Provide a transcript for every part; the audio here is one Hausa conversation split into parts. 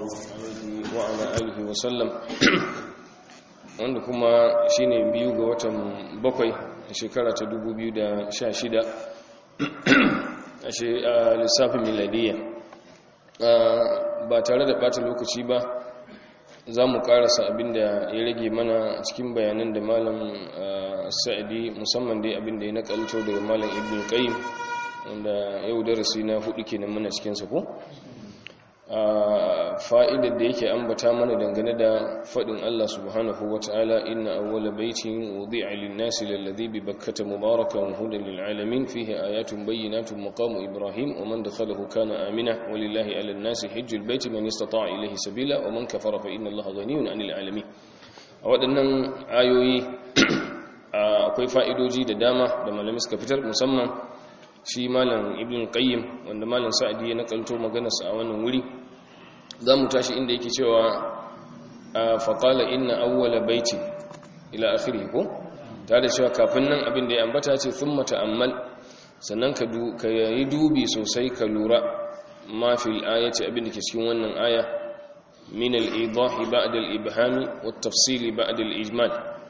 alaihi wa ala alihi wa sallam wanda kuma shine biyu ga watan bakwai shekara ta 2016 a lissafin miladiyya ba tare da bata lokaci ba za mu karasa abinda ya rage mana cikin bayanan da malam sa'adi musamman dai abinda ya nakalto daga malam ibn qayyim wanda yau darasi na hudu kenan muna cikinsa ko fa'idar da yake ambata mana dangane da faɗin Allah subhanahu wa ta'ala inna awwala baitin wudi'a lin-nasi lalladhi bi bakkata mubarakan hudan lil-alamin fihi ayatun bayyinatun maqamu ibrahim wa man dakhalahu kana amina walillahi 'alan-nasi hajjul baiti man istata'a ilayhi sabila wa man kafara fa inna Allaha ghaniyyun 'anil 'alamin a waɗannan ayoyi akwai fa'idoji da dama da malamai suka fitar musamman shi malam ibn qayyim wanda malam sa'adi ya nakalto maganarsa a wannan wuri za mu tashi inda yake cewa faƙala inna awwala baiti ila akhiri ko ta da cewa kafin nan abin da ya ambata ce sun mata'ammal sannan ka yi dubi sosai ka lura ma fil ayati abin da ke cikin wannan aya min al-idahi ba'da al-ibhami wat tafsili ba'da al-ijmal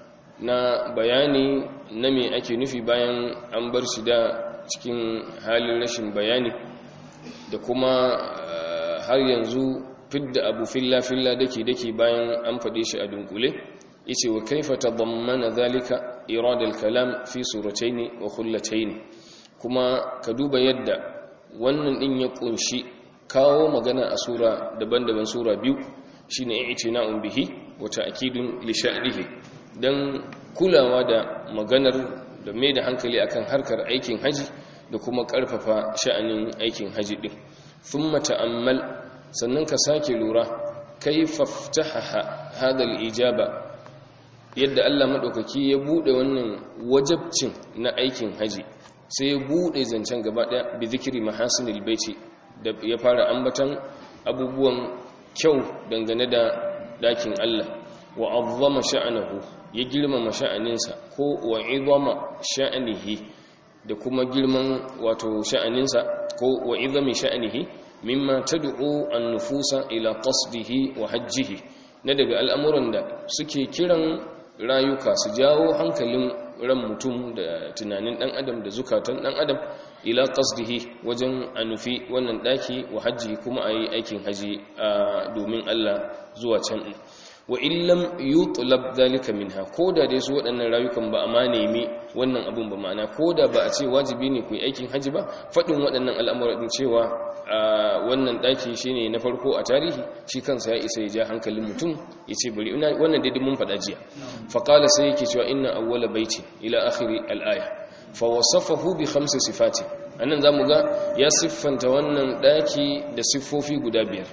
na bayani na me ake nufi bayan an bar shi da cikin halin rashin bayani da kuma har yanzu fidda abu filla-filla dake-dake bayan an faɗe shi a dunkule yace wa kaifa tadammana zalika iradal kalam fi suratayn wa khullatayn kuma ka duba yadda wannan din ya kunshi kawo magana a sura daban-daban sura biyu shine i'tina'un bihi wa ta'kidun li sha'nihi dan kulawa da maganar da mai da hankali akan harkar aikin haji da kuma karfafa sha'anin aikin haji din thumma ta'ammal sannan ka sake lura kaifa ftahaha hadal ijaba yadda Allah madaukaki ya bude wannan wajabcin na aikin haji sai ya bude zancen gaba daya bi zikri mahasinil baiti da ya fara ambatan abubuwan kyau dangane da dakin Allah wa azzama sha'anahu ya girmama sha'aninsa ko wa izama sha'anihi da kuma girman wato sha'aninsa ko wa izami sha'anihi mimma tad'u an-nufusa ila qasdihi wa hajjihi na daga al'amuran da suke kiran rayuka su jawo hankalin ran mutum da tunanin dan adam da zukatan dan adam ila qasdihi wajen anufi wannan daki wa hajji kuma ayi aikin haji domin Allah zuwa can wa illam yutlab dhalika minha koda dai su waɗannan rayukan ba amma nemi wannan abun ba ma'ana koda ba a ce wajibi ne ku yi aikin haji ba faɗin waɗannan al'amura din cewa wannan ɗaki shine na farko a tarihi shi kansa ya isa ya ja hankalin mutum ya ce bari wannan dai mun faɗa jiya faƙala sai yake cewa inna awwala baiti ila akhiri al'aya fa wasafahu bi khamsi sifati anan zamu ga ya siffanta wannan ɗaki da siffofi guda biyar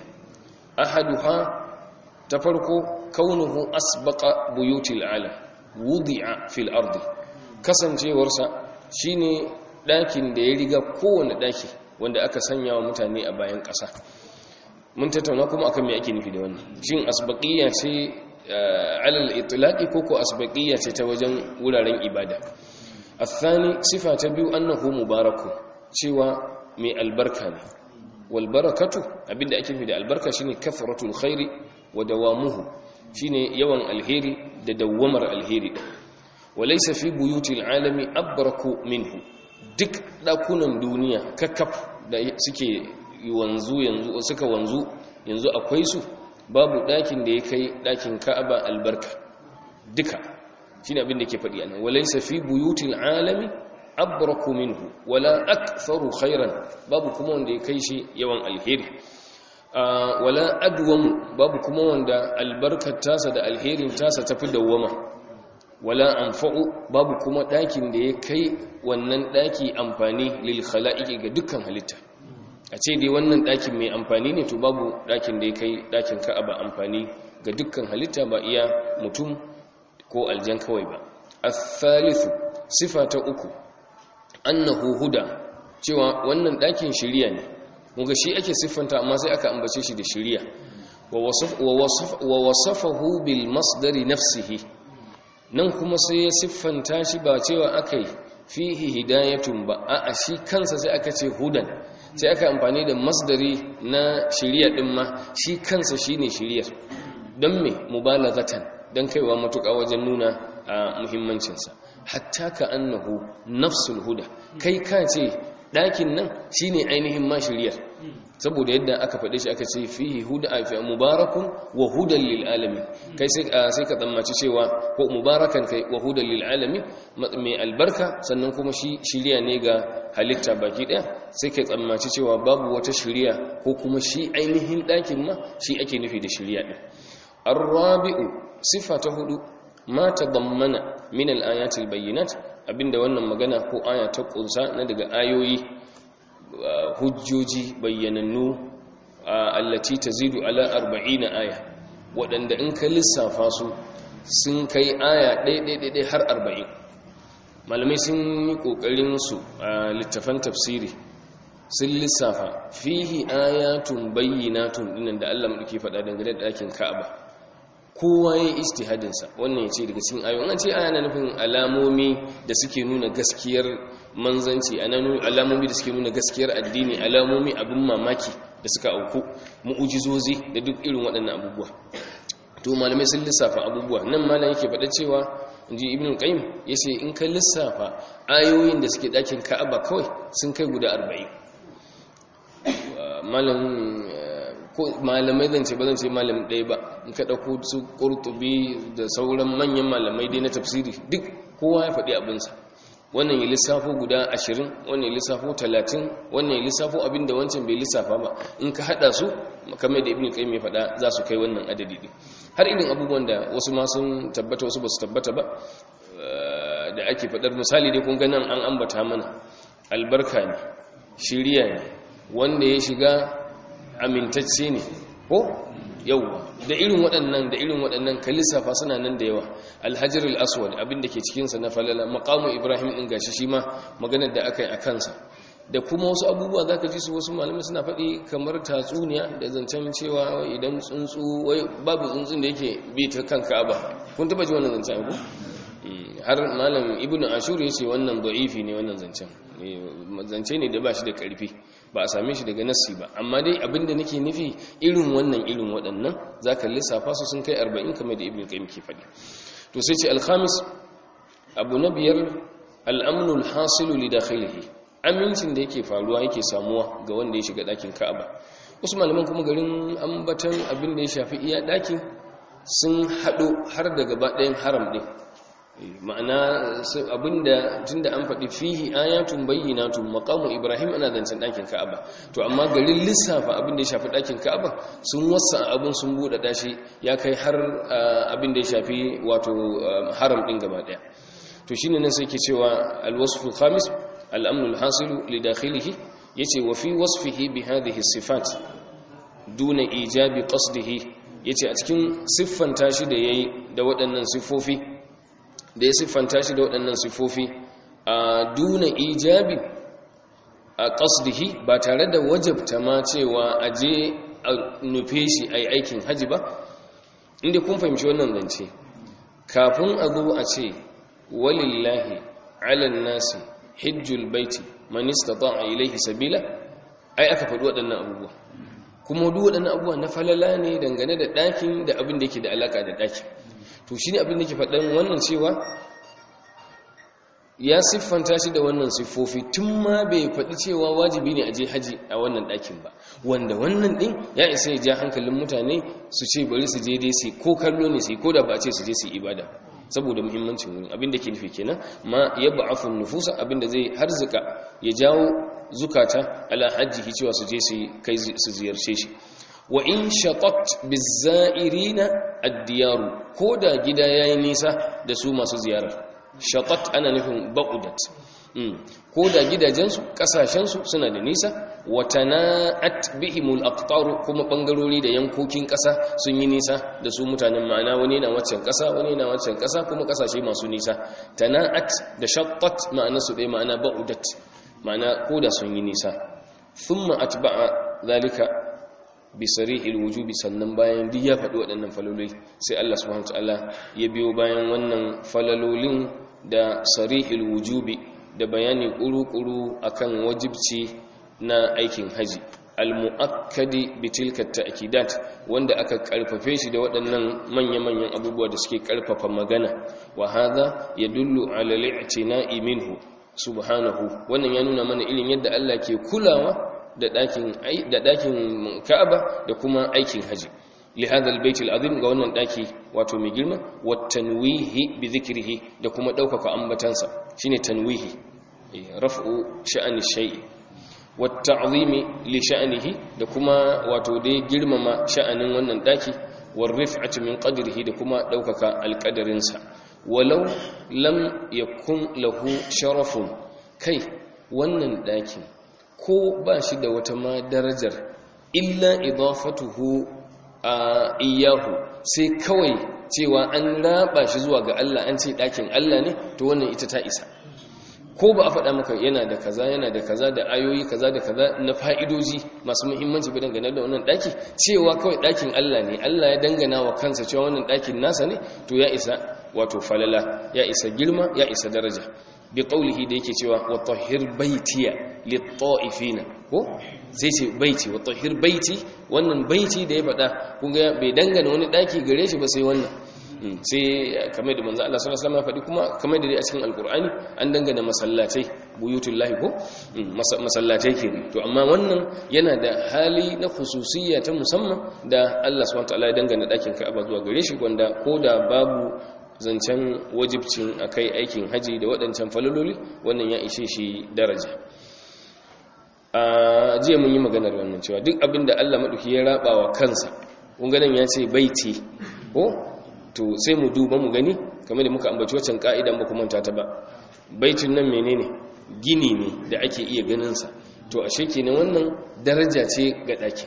ahaduha ta farko kaunuhu asbaqa buyutil alam wudi'a fil ardi kasancewarsa shine ɗakin da ya riga kowane ɗaki wanda aka sanya wa mutane a bayan ƙasa mun tattauna kuma akan me ake nufi da wannan shin asbaqiyya ce alal itlaqi ko ko asbaqiyya ce ta wajen wuraren ibada athani sifa ta biyu annahu mubaraku cewa mai albarka ne wal barakatu abinda ake nufi da albarka shine kathratul khairi wa dawamuhu shine yawan alheri da dawamar alheri walaysa fi buyutil alami abraku minhu duk dakunan duniya kakkaf da suke wanzu yanzu suka wanzu yanzu akwai su babu dakin da ya kai dakin Ka'aba albarka duka shine abin da yake faɗi anan walaysa fi buyutil alami abraku minhu wala aktharu khairan babu kuma wanda ya kai shi yawan alheri wala adwamu babu kuma wanda albarkar tasa da alherin tasa tafi dawwama wala anfa'u babu kuma ɗakin da ya kai wannan ɗaki amfani lil khala'iqi ga dukkan halitta a ce dai wannan ɗakin mai amfani ne to babu ɗakin da ya kai ɗakin Ka'aba amfani ga dukkan halitta ba iya mutum ko aljan kawai ba athalithu sifa ta uku annahu huda cewa wannan ɗakin shiriya ne muga shi ake siffanta amma sai aka ambace shi da shiriya wa wasafahu bil masdari nafsihi nan kuma sai ya siffanta shi ba cewa aka yi fihi hidayatun ba a shi kansa sai aka ce hudan sai aka amfani da masdari na shiriya din ma shi kansa shine shiriyar don me mubalagatan don kaiwa matuƙa wajen nuna a muhimmancinsa hatta ka annahu nafsul huda kai ka ce ɗakin nan shine ainihin ma shiriyar saboda yadda aka faɗe shi aka ce fihi huda a fi mubarakun wa hudan lil alamin kai sai ka tsammaci cewa ko mubarakan kai wa hudan lil alamin mai albarka sannan kuma shi shiriya ne ga halitta baki ɗaya sai ka tsammaci cewa babu wata shiriya ko kuma shi ainihin ɗakin ma shi ake nufi da shiriya ɗin arrabi'u sifa ta hudu ma tadammana min al-ayatil bayyinat abinda wannan magana ko aya ta kunsa na daga ayoyi hujjoji bayyanannu allati tazidu ala 40 aya waɗanda in ka lissafa su sun kai aya ɗaiɗaiɗaiɗai har 40 malamai sun yi ƙoƙarin su a littafan tafsiri sun lissafa fihi ayatun bayyinatun dinan da Allah muke faɗa dangane da ɗakin Ka'aba kowa ya istihadinsa wannan ya ce daga cikin ayoyin an ce aya na nufin alamomi da suke nuna gaskiyar manzanci alamomi da suke nuna gaskiyar addini alamomi abin mamaki da suka auku mu'ujizozi da duk irin waɗannan abubuwa to malamai sun lissafa abubuwa nan malam yake faɗa cewa inji ibn qayyim yace in ka lissafa ayoyin da suke ɗakin ka'aba kawai sun kai guda 40 malam ko malamai zan ce ba zan ce malam ɗaya ba in ka ɗauko su ƙurtubi da sauran manyan malamai dai na tafsiri duk kowa ya faɗi abinsa wannan ya lissafo guda ashirin wannan ya lissafo talatin wannan ya lissafo abin da wancan bai lissafa ba in ka haɗa su kamar da ibn qayyim ya faɗa za su kai wannan adadi ɗin har irin abubuwan da wasu ma sun tabbata wasu ba su tabbata ba da ake faɗar misali dai kun ga nan an ambata mana albarka ne shiriya ne wanda ya shiga amintacce ne ko yau da irin waɗannan da irin waɗannan kalisafa suna nan da yawa alhajar al-aswad abinda ke cikinsa na falala maqamu ibrahim ɗin gashi shi ma maganar da aka yi a kansa da kuma wasu abubuwa za ka ji su wasu malamai suna faɗi kamar tatsuniya da zancen cewa idan tsuntsu wai babu tsuntsun da yake bi ta kan ka'aba kun taba ji wannan zancen ku har malam ibnu ashur ya ce wannan da'ifi ne wannan zancen zance ne da ba shi da ƙarfi ba a same shi daga nassi ba amma dai abinda nake nufi irin wannan irin waɗannan za ka lissafa su sun kai arba'in kamar da ibn qayyim ke faɗi to sai ce alhamis abu na biyar al'amnul hasilu li dakhilihi amincin da yake faruwa yake samuwa ga wanda ya shiga ɗakin ka'aba wasu malaman kuma garin ambatan abin da ya shafi iya ɗakin sun haɗo har da gaba ɗayan haram ɗin ma'ana abinda tunda an faɗi fihi ayatun bayyinatun maqamu ibrahim ana zancen ɗakin ka'aba to amma garin lissafa abin da ya shafi ɗakin ka'aba sun wasa abin sun buɗe dashi ya kai har abin da ya shafi wato haram ɗin gaba ɗaya to shine nan sai ke cewa alwasfu khamis al'amnu alhasilu li dakhilihi yace wa fi wasfihi bi hadhihi sifat duna ijabi qasdihi yace a cikin siffanta shi da yayi da waɗannan siffofi da ya siffanta shi da waɗannan siffofi a duna ijabi a ƙasdihi ba tare da wajabta ma cewa a je a nufe shi a yi aikin haji ba inda kun fahimci wannan zance kafin a zo a ce walillahi alan nasi hijjul baiti manista a ilaihi sabila ai aka faɗi waɗannan abubuwa kuma duk waɗannan abubuwa na falala ne dangane da ɗakin da abin da yake da alaƙa da ɗakin to shi ne abin da ke faɗin wannan cewa ya siffanta shi da wannan siffofi tun ma bai faɗi cewa wajibi ne a je haji a wannan ɗakin ba wanda wannan ɗin ya isa ya ja hankalin mutane su ce bari su je dai su ko kallo ne su ko da ba a ce su je su ibada saboda muhimmancin wurin abin da ke nufi kenan ma ya ba'afun nufusa abin da zai harzika ya jawo zukata ala hajjihi cewa su je su kai su ziyarce shi wa in shaqat bizairina ad-diyaru ko da gida yayi nisa da su masu ziyarar shaqat ana nufin ba'udat ko da gidajensu kasashensu suna da nisa wa tana'at bihimul aqtar kuma bangarori da yankokin kasa sun yi nisa da su mutanen ma'ana wani na waccan kasa wani na waccan kasa kuma kasashe masu nisa tana'at da shaqqat ma'ana su dai ma'ana ba'udat ma'ana ko da sun yi nisa thumma atba'a zalika bi sarihil wujubi sannan bayan duk ya faɗi waɗannan falaloli sai Allah subhanahu wataala ya biyo bayan wannan falalolin da sarihil wujubi da bayani kuru-kuru akan wajibci na aikin haji al-mu'akkadi bi tilka ta'kidat wanda aka karfafe shi da waɗannan manya-manyan abubuwa da suke karfafa magana wa hadha yadullu ala al-i'tina'i minhu subhanahu wannan ya nuna mana irin yadda Allah ke kulawa da dakin da dakin Ka'aba da kuma aikin haji li hadha al-bayt al-azim ga wannan daki wato mai girma wa tanwihi bi dhikrihi da kuma daukaka ambatansa shine tanwihi raf'u sha'ani shay'i والتعظيم لشأنه da kuma wato dai girmama sha'anin wannan daki war rif'ati min qadrihi da kuma daukaka alqadarinsa walau lam yakun lahu sharafun kai wannan dakin ko ba shi da wata ma darajar illa idafatuhu a iyahu sai kawai cewa an raba shi zuwa ga Allah an ce dakin Allah ne to wannan ita ta isa ko ba a faɗa maka yana da kaza yana da kaza da ayoyi kaza da kaza na fa'idoji masu muhimmanci bidan gane da wannan ɗaki cewa kawai ɗakin Allah ne Allah ya dangana wa kansa cewa wannan ɗakin nasa ne to ya isa wato falala ya isa girma ya isa daraja bi qaulihi da yake cewa wa tahhir baitiya lit-ta'ifina ko sai ce baiti wa tahhir baiti wannan baiti da ya faɗa kun ga bai dangana wani ɗaki gare shi ba sai wannan sai kamar da manzo Allah sallallahu alaihi wasallam ya faɗi kuma kamar da dai a cikin alkur'ani an dangana masallatai buyutullahi ko masallatai ke to amma wannan yana da hali na khususiyya ta musamman da Allah subhanahu wataala ya dangana dakin Ka'aba zuwa gare shi wanda koda babu zancen wajibcin akai aikin haji da waɗancan falaloli wannan ya ishe shi daraja a jiya mun yi maganar wannan cewa duk abin da Allah maɗauki ya raba wa kansa ƙunganan ya ce baiti ko to sai mu duba mu gani kamar da muka ambaci waccan ka'idan ba kuma ta ba baitin nan menene gini ne da ake iya ganinsa to ashe kenan wannan daraja ce ga ɗakin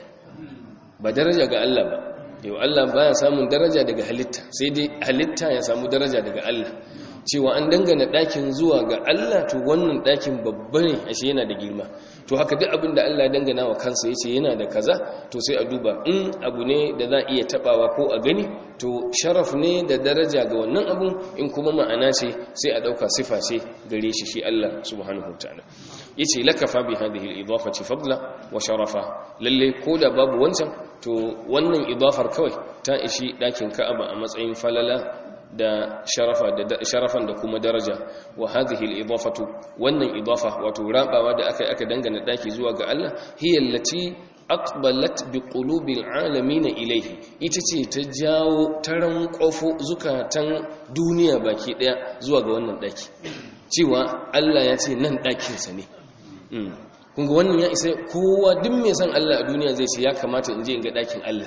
ba daraja ga Allah ba yau Allah baya samun daraja daga halitta sai dai halitta ya samu daraja daga Allah cewa an dangana ɗakin zuwa ga Allah to wannan ɗakin babba ne ashe yana da girma to haka duk abin da Allah dangana wa kansa yace yana da kaza to sai a duba in abu ne da za iya tabawa ko a gani to sharaf ne da daraja ga wannan abun in kuma ma'ana ce sai a dauka sifa ce gare shi shi Allah subhanahu wataala yace lakafa bi hadhihi al-idafati fadla wa sharafa lalle koda babu wancan to wannan idafar kawai ta ishi dakin Ka'aba a matsayin falala da sharafa da sharafan da kuma daraja wa hadhihi al-idafatu wannan idafa wato rabawa da aka aka dangana daki zuwa ga Allah hiya allati aqbalat bi qulubil alamin ilayhi ita ce ta jawo taran kofo zukatan duniya baki daya zuwa ga wannan daki cewa Allah ya ce nan dakin sa ne kun ga wannan ya isa kowa duk mai san Allah a duniya zai ce ya kamata in je in ga dakin Allah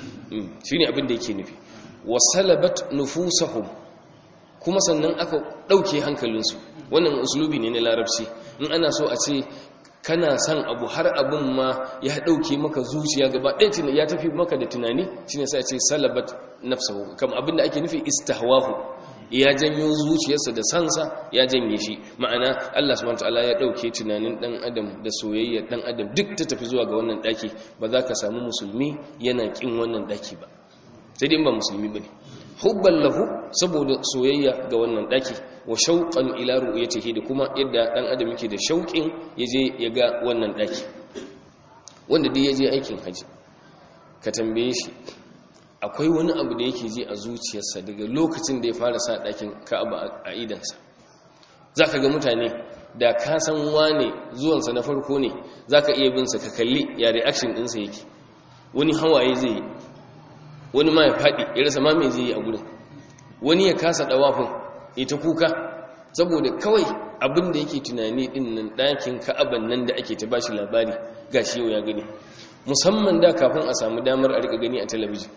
shine abin da yake nufi wasalabat nufusahum kuma sannan aka ɗauke hankalinsu wannan uslubi ne na larabci in ana so a ce kana son abu har abin ma ya ɗauke maka zuciya gaba ɗaya ya tafi maka da tunani shi ne sai ce salabat nafsahu kam abin da ake nufi istahwahu ya janyo zuciyarsa da sansa ya janye shi ma'ana Allah subhanahu wataala ya ɗauke tunanin ɗan adam da soyayyar ɗan adam duk ta tafi zuwa ga wannan ɗaki ba za ka samu musulmi yana ƙin wannan ɗaki ba sai dai ba musulmi bane hubban lahu saboda soyayya ga wannan daki wa shauqan ila ru'yatihi da kuma yadda dan adam yake da shauƙin yaje ya ga wannan daki wanda dai yaje aikin haji ka tambaye shi akwai wani abu da yake ji a zuciyarsa daga lokacin da ya fara sa dakin Ka'aba a idansa zaka ga mutane da ka san wane zuwansa na farko ne zaka iya bin sa ka kalli ya reaction ɗinsa yake wani hawaye zai yi wani ma ya faɗi ya rasa ma mai zai yi a gudun wani ya kasa ɗawafin ita kuka saboda kawai abin da yake tunani ɗin nan ɗakin ka'aban nan da ake ta bashi labari ga shi yau ya gani musamman da kafin a samu damar a rika gani a talabijin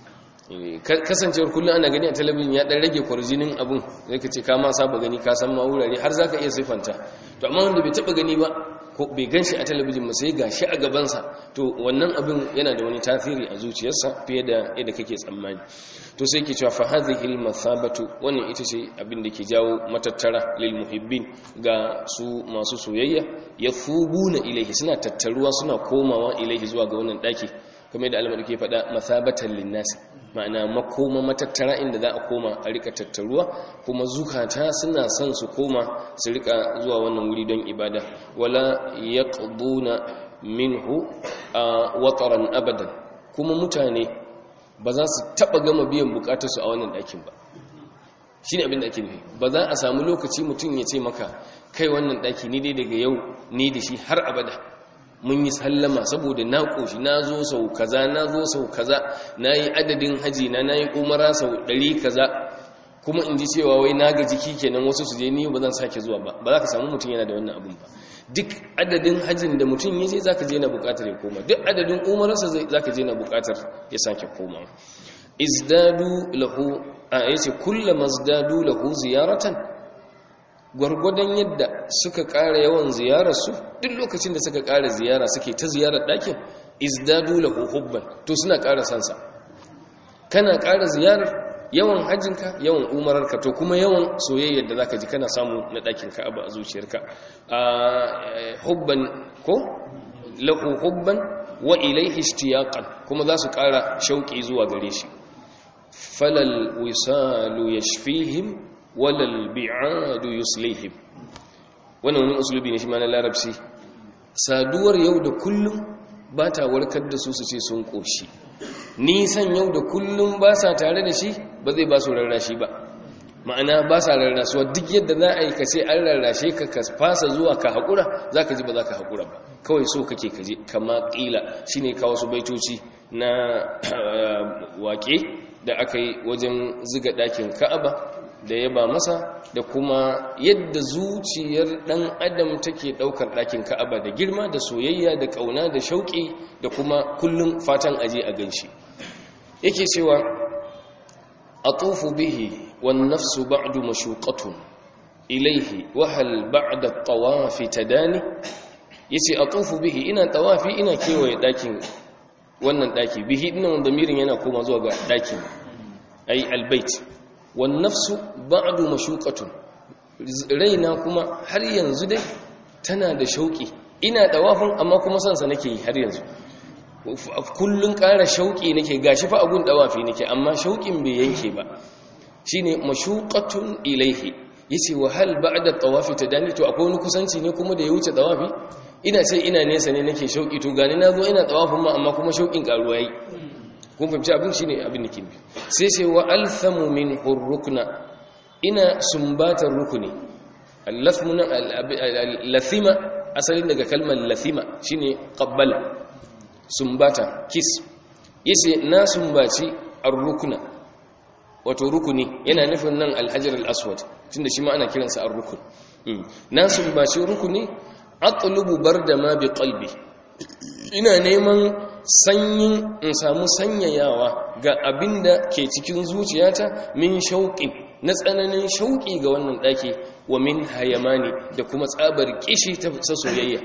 kasancewar kullum ana gani a talabijin ya ɗan rage kwarjinin abin zai ka ce ka ma saba gani ka san ma wurare har za ka iya siffanta to amma wanda bai taɓa gani ba ko bai gan shi a talabijin ba sai ga shi a gabansa to wannan abin yana da wani tasiri a zuciyarsa fiye da yadda kake tsammani to sai ke cewa fa hadhihi al-mathabatu wannan ita ce abin da ke jawo matattara lil muhibbin ga su masu soyayya yafubuna ilaihi suna tattaruwa suna komawa ilaihi zuwa ga wannan daki kamar da alamar ke faɗa mathabatan linnas ma'ana makoma matattara inda za a koma a rika tattaruwa kuma zukata suna son su koma su rika zuwa wannan wuri don ibada wala yaqduna minhu wataran abadan kuma mutane ba za su taba gama biyan bukatarsu a wannan ɗakin ba shi ne abin da ake nufi ba za a samu lokaci mutum ya ce maka kai wannan ɗaki ni dai daga yau ni da shi har abada mun yi sallama saboda na ƙoshi na zo sau kaza na zo sau kaza na yi adadin haji na na yi umara sau ɗari kaza kuma in ji cewa wai na ga jiki kenan wasu su je ni ba zan sake zuwa ba ba za ka samu mutum yana da wannan abin ba duk adadin hajjin da mutum ya je za ka je na bukatar ya koma duk adadin umararsa za ka je na bukatar ya sake koma izdadu lahu a yace kullama izdadu lahu ziyaratan gwargwadon yadda suka ƙara yawan ziyararsu duk lokacin da suka ƙara ziyara suke ta ziyarar ɗakin izdadu lahu hubban to suna ƙara sansa kana ƙara ziyarar yawan hajjinka yawan umararka to kuma yawan soyayyar da zaka ji kana samu na ɗakin ka'aba a zuciyarka hubban ko lahu hubban wa ilaihi ishtiyaqan kuma za su ƙara shauƙi zuwa gare shi falal wisalu yashfihim walal bi'adu yuslihim wannan wani usulubi ne shi ma na larabci saduwar yau da kullum ba ta warkar da su su ce sun ƙoshi nisan yau da kullum ba sa tare da shi ba zai ba su rarrashi ba ma'ana ba sa rarrasuwa duk yadda za a yi ka ce an rarrashe ka ka fasa zuwa ka haƙura za ka ji ba za ka haƙura ba kawai so kake kaje kama ƙila shi ne kawo su baitoci na waƙe da aka yi wajen ziga ɗakin ka'aba da yaba masa da kuma yadda zuciyar ɗan adam take ɗaukar ɗakin ka'aba da girma da soyayya da ƙauna da shauƙi da kuma kullum fatan aje a ganshi yake cewa a tufu bihi wan nafsu ba'du mashuqatun ilaihi wa hal ba'da tawafi tadani yace a tufu bihi ina tawafi ina kewaye ɗakin wannan ɗaki bihi dinnan damirin yana koma zuwa ga ɗakin ai albayt wan nafsu ba'du mashuqatun raina kuma har yanzu dai tana da shauki ina dawafin amma kuma sansa nake yi har yanzu kullun ƙara shauki nake gashi fa agun dawafi nake amma shaukin bai yanke ba shine mashuqatun ilaihi yace wa hal ba'da tawafi tadani to akwai wani kusanci ne kuma da ya wuce tawafi ina ce ina nesa ne nake shauki to gani nazo ina tawafin ma amma kuma shaukin karuwa yi kun fahimci abin shine abin da ke nufi sai sai wa althamu min hurrukna ina sumbatar rukuni al-lathmu al-lathima asalin daga kalmar lathima shine qabbala sumbata kiss yace na sumbaci ar-rukna wato rukuni yana nufin nan al-hajar al-aswad tunda shi ma ana kiransa ar-rukun na sumbaci rukuni atlubu barda ma bi qalbi ina neman sanyin in samu sanyayawa ga abinda ke cikin zuciyata min shauƙin na tsananin shauƙi ga wannan ɗaki wa min hayamani da kuma tsabar kishi ta soyayya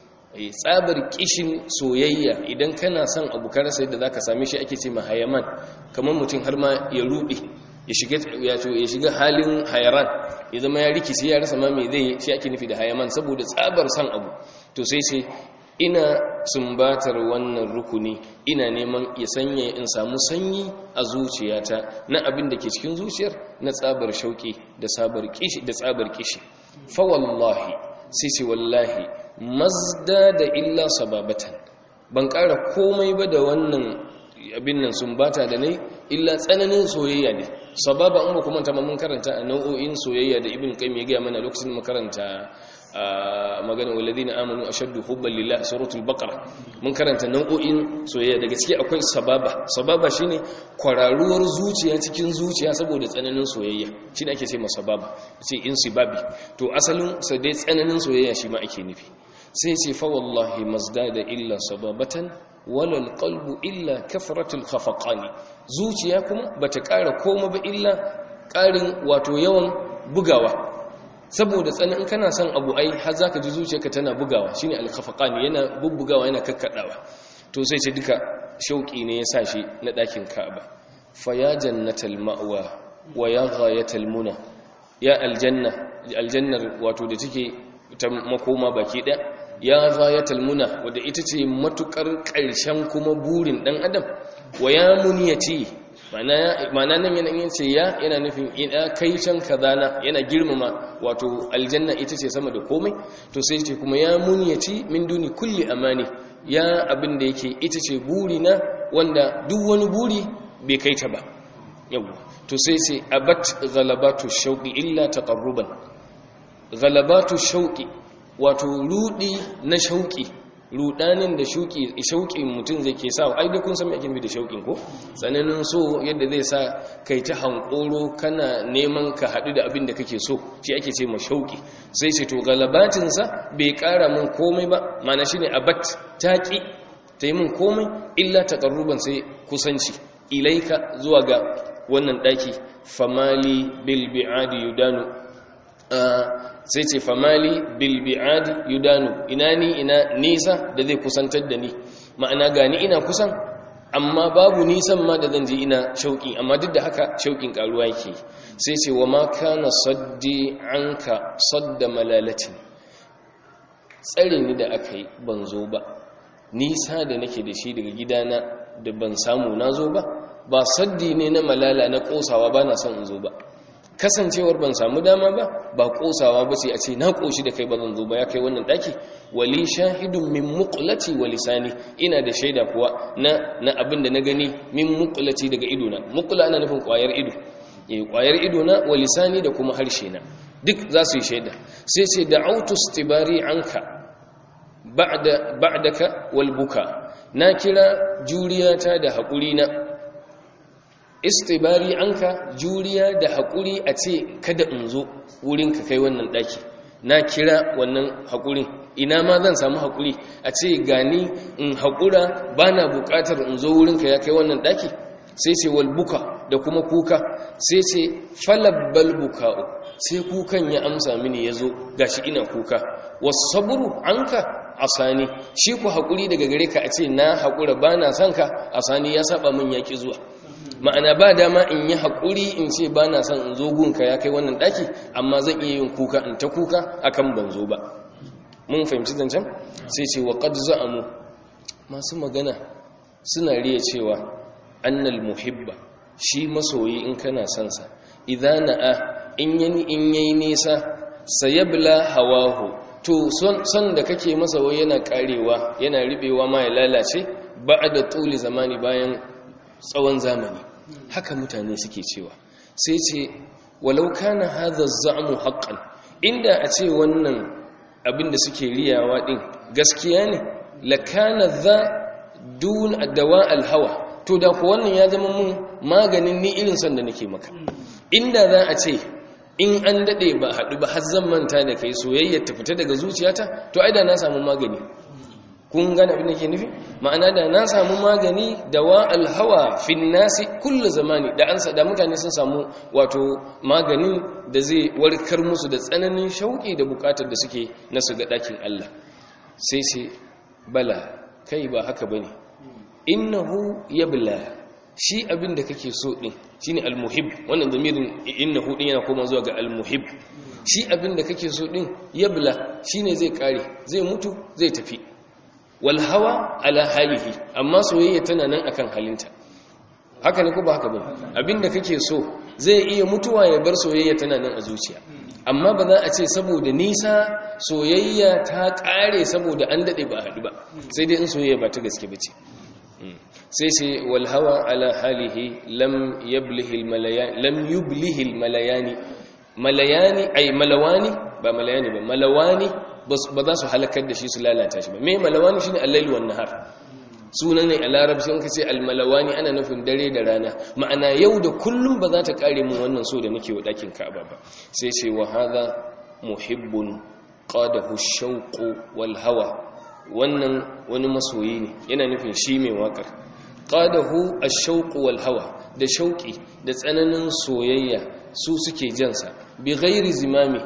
tsabar kishin soyayya idan kana son abu ka rasa yadda zaka same shi ake ce ma hayaman kamar mutum har ma ya ruɗe ya shiga ya shiga halin hayaran ya zama ya rikice ya rasa ma me zai shi ake nufi da hayaman saboda tsabar son abu to sai sai ina sumbatar wannan rukuni ina neman ya sanya in samu sanyi a zuciyata na abin da ke cikin zuciyar na tsabar shauki da tsabar kishi da tsabar kishi fa wallahi sai ce wallahi mazda da illa sababatan ban ƙara komai ba da wannan abin nan sumbata da nai illa tsananin soyayya ne sababa an ba kuma ta mun karanta a nau'o'in soyayya da ibn qayyim ya ga mana lokacin makaranta magana walladina amanu ashaddu hubban lillah suratul baqara mun karanta nau'o'in soyayya daga ciki akwai sababa sababa shine kwararuwar zuciya cikin zuciya saboda tsananin soyayya shine ake ce masa sababa sai insibabi to asalin sa dai tsananin soyayya shi ma ake nufi sai ce fa wallahi mazdada illa sababatan wala alqalbu illa kafratul khafaqani zuciya kuma bata ƙara koma ba illa ƙarin wato yawan bugawa saboda tsanin kana son abu ai har zaka ji zuciyarka tana bugawa shine al-khafaqani yana bubbugawa yana kakkadawa to sai ce duka shauki ne ya sa shi na dakin Ka'aba fa ya jannatal ma'wa wa ya ghayatal muna ya aljanna aljannar wato da take ta makoma baki ɗaya ya ghayatal muna wadda ita ce matukar ƙarshen kuma burin dan adam wa ya muniyati ma'ana nan yana yin ce ya yana nufin ina kai can kazana yana girmama wato aljanna ita ce sama da komai to sai ce kuma ya munyaci min duni kulli amani ya abin da yake ita ce buri na wanda duk wani buri bai kai ta ba yau to sai sai abat ghalabatu shauqi illa taqarruban ghalabatu shauqi wato rudi na shauqi rudanin da shauki shauƙin mutum zai ke sa ai da kun san me ake nufi da shauƙin ko tsananin so yadda zai sa kai ta hankoro kana neman ka haɗu da abin da kake so shi ake ce ma shauƙi sai ce to galabatin sa bai ƙara min komai ba mana shine abat taqi ta yi min komai illa taqarruban sai kusanci ilaika zuwa ga wannan daki famali bil bi'adi yudanu sai ce famali bilbi'adi yudanu ina ni ina nisa da zai kusantar da ni ma'ana gani ina kusan amma babu nisan ma da zan ji ina shauƙi amma duk da haka shauƙin ƙaruwa yake sai ce wa ma kana saddi anka sadda malalatin tsare ni da aka yi ban zo ba nisa da nake da shi daga gidana da ban samu na zo ba ba saddi ne na malala na ƙosawa ba na son in zo ba kasancewar ban samu dama ba ba kosawa ba ce a ce na koshi da kai ba zan zo ba ya kai wannan daki wali shahidun min muqlati wa lisani ina da shaida kuwa na na abin da na gani min muqlati daga ido na muqla ana nufin kwayar ido eh kwayar ido na wa lisani da kuma harshe na duk za su yi shaida sai ce da'autu istibari anka ba'da ba'daka wal buka na kira juriyata da haƙuri na istibari anka juriya da haƙuri a ce kada in zo wurinka kai wannan ɗaki na kira wannan haƙurin ina ma zan samu haƙuri a ce gani in haƙura ba na buƙatar in zo wurinka ya kai wannan ɗaki sai ce walbuka da kuma kuka sai ce falabbal buka'u sai kukan ya amsa mini ya zo gashi ina kuka wasu saburu anka asani shi ku haƙuri daga gare ka a ce na haƙura ba na son ka asani ya saba min yaƙi zuwa ma'ana ba dama in yi haƙuri in ce ba na son in zo gunka ya kai wannan ɗaki amma zan iya yin kuka in ta kuka akan ban zo ba mun fahimci zancen sai ce wa qad za'amu masu magana suna riya cewa annal muhibba shi masoyi in kana son sa idan na'a in yani in yayi nisa sayabla hawahu to son da kake masa wai yana karewa yana ribewa ma ya lalace ba'da tuli zamani bayan tsawon zamani haka mutane suke cewa sai ce walau kana hadha za'mu haqqan inda a ce wannan abin da suke riyawa din gaskiya ne lakana za dun dawa alhawa to da ku wannan ya zama mun maganin ni irin son da nake maka inda za a ce in an dade ba haɗu ba har zan manta da kai soyayya ta fita daga zuciyata to ai da na samu magani kun gane abin da ke nufi ma'ana da na samu magani da wa alhawa fin nasi kullu zamani da an da mutane sun samu wato maganin da zai warkar musu da tsananin shauki da bukatar da suke na su ga dakin Allah sai sai bala kai ba haka bane innahu yabla shi abin da kake so din shine almuhib wannan zamirin innahu din yana koma zuwa ga almuhib shi abin da kake so din yabla shine zai kare zai mutu zai tafi wal hawa ala halihi amma soyayya tana nan akan halinta haka ne ko ba haka bane abinda kake so zai iya mutuwa ya bar soyayya tana nan a zuciya amma ba za a ce saboda nisa soyayya ta kare saboda an dade ba haɗu ba sai dai in soyayya ba ta gaske bace sai sai wal hawa ala halihi lam yablihi al malayani lam yublihi al malayani malayani ay malawani ba malayani ba malawani ba za su halakar da shi su lalata shi ba me malawani shine al-lail wan nahar sunan ne a larabci in kace al-malawani ana nufin dare da rana ma'ana yau da kullum ba za ta kare mun wannan so da muke wa dakin Ka'aba ba sai ce wa hadha muhibbun qadahu ash-shawq wal hawa wannan wani masoyi ne yana nufin shi mai wakar qadahu ash-shawq wal hawa da shauki da tsananin soyayya su suke jansa bi ghairi zimami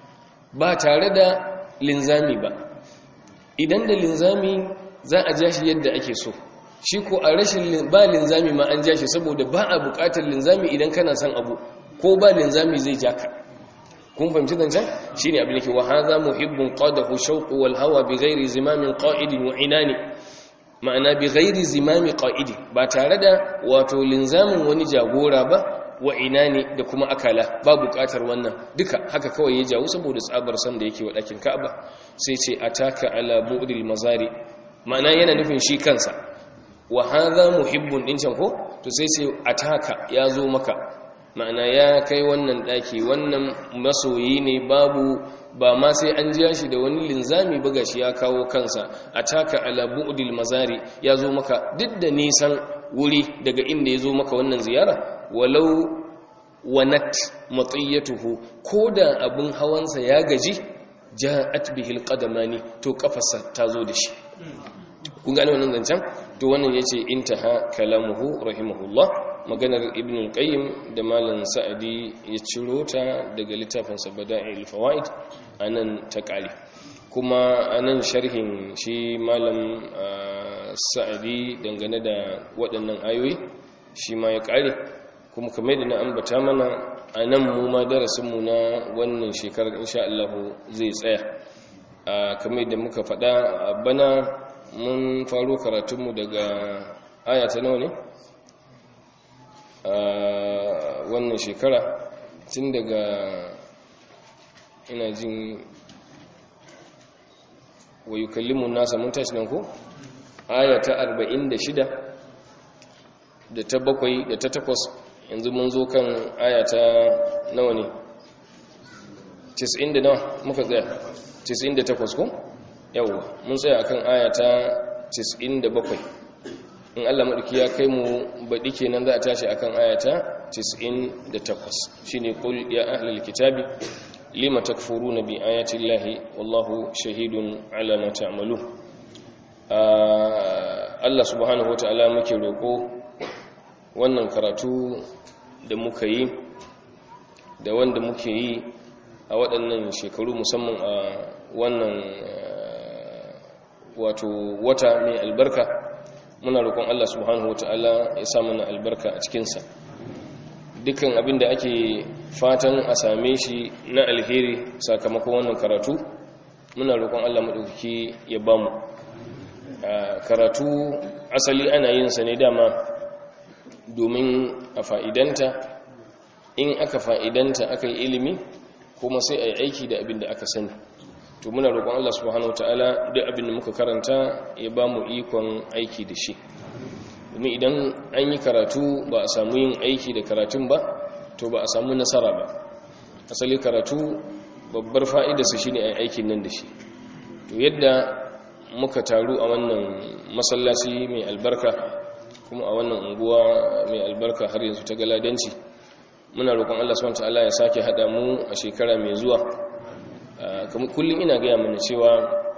ba tare da linzami ba idan da linzami za a ja shi yadda ake so shi ko a rashin ba linzami ma an ja shi saboda ba a bukatar linzami idan kana son abu ko ba linzami zai ja ka kun fahimci zancen shi ne abin da ke wa haza muhibbin qadahu shauqu wal hawa bi ghairi zimamin qa'idin wa inani ma'ana bi ghairi zimami qa'idi ba tare da wato linzamin wani jagora ba wa inani da kuma akala ba bukatar wannan duka haka kawai ya jawo saboda tsabar san da yake wa ɗakin ka'aba sai ce ataka ala bu'dil mazari ma'ana yana nufin shi kansa wa hadha muhibbun din can ko to sai sai ataka ya zo maka ma'ana ya kai wannan ɗaki wannan masoyi ne babu ba ma sai an jiya shi da wani linzami buga shi ya kawo kansa ataka ala bu'dil mazari ya zo maka duk da nisan wuri daga inda ya zo maka wannan ziyara walau wanat matiyatuhu ko da abin hawansa ya gaji ja'at bihil qadamani to kafarsa ta zo da shi kun gane wannan zancen to wannan yace intaha kalamuhu rahimahullah maganar ibn al-qayyim da malam sa'adi ya ciro ta daga littafin sa bada'il fawaid anan ta kare kuma anan sharhin shi malam sa'adi dangane da waɗannan ayoyi shi ma ya kare kuma kamar da na ambata mana a nan mu ma darasinmu na wannan shekarar insha Allah zai tsaya a kamar da muka faɗa a bana mun faro karatunmu daga ayata nawa ne a wannan shekara tun daga ina jin wayu kallimun nasa mun tashi nan ko ayata 46 da ta bakwai da ta takwas yanzu mun zo kan ayata nawa ne 90 da nawa muka tsaya 98 ko yawwa mun tsaya akan ayata 97 in Allah madauki ya kai mu baɗi kenan za a tashi akan ayata 98 shine qul ya ahlul kitabi lima takfuruna bi ayati llahi wallahu shahidun ala ma ta'malun Allah subhanahu wataala muke roko wannan karatu da muka yi da wanda muke yi a waɗannan shekaru musamman a wannan wato wata mai albarka muna roƙon Allah subhanahu wata'ala ya sa mana albarka a cikinsa dukkan abin da ake fatan a same shi na alheri sakamakon wannan karatu muna roƙon Allah maɗaukaki ya bamu karatu asali ana yin sa ne dama domin a fa'idanta in aka fa'idanta aka yi ilimi kuma sai a yi aiki da abin da aka sani to muna roƙon Allah subhanahu wataala duk abin da muka karanta ya ba mu ikon aiki da shi domin idan an yi karatu ba a samu yin aiki da karatun ba to ba a samu nasara ba asali karatu babbar fa'idarsa shi ne a aikin nan da shi to yadda muka taru a wannan masallaci mai albarka kuma a wannan unguwa mai albarka har yanzu ta galadanci muna roƙon Allah subhanahu wataala ya sake hada mu a shekara mai zuwa kullum ina gaya mana cewa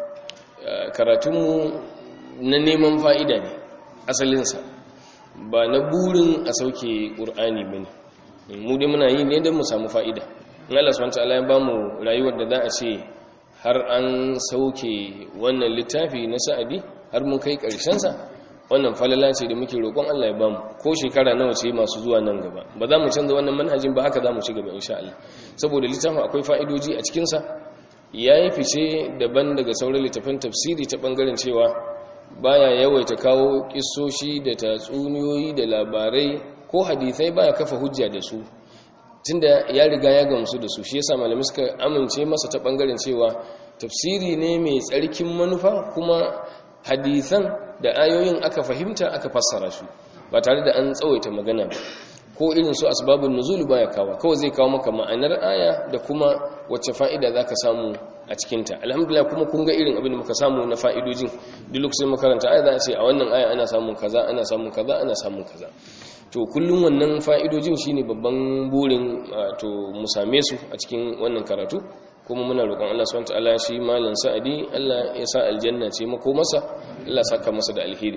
karatunmu na neman fa'ida ne asalinsa ba na burin a sauke ƙur'ani ba ne mu dai muna yi ne don mu samu fa'ida in Allah swt ya ba mu rayuwar da za a ce har an sauke wannan littafi na sa'adi har mun kai ƙarshensa wannan falala ce da muke roƙon Allah ya bamu ko shekara nawa ce masu zuwa nan gaba ba za mu canza wannan manhajin ba haka za mu ci gaba insha Allah saboda littafin akwai fa'idoji a cikinsa ya yi fice daban daga sauran littafin tafsiri ta ɓangaren cewa baya yawaita kawo ƙisoshi da tatsuniyoyi da labarai ko hadithai baya kafa hujja da su tunda ya riga ya gamsu da su shi yasa malamai suka amince masa ta ɓangaren cewa tafsiri ne mai tsarkin manufa kuma hadithan da ayoyin aka fahimta aka fassara su ba tare da an tsawaita magana ba ko irin su asbabun nuzul baya kawo kawai zai kawo maka ma'anar aya da kuma wacce fa'ida zaka samu a cikinta alhamdulillah kuma kun ga irin abin da muka samu na fa'idojin duk lokacin makaranta aya za a ce a wannan aya ana samun kaza ana samun kaza ana samun kaza to kullum wannan fa'idojin shine babban burin to mu same su a cikin wannan karatu kuma muna roƙon Allah subhanahu wataala shi malam sa'adi Allah ya sa aljanna ce mako masa Allah saka masa da alheri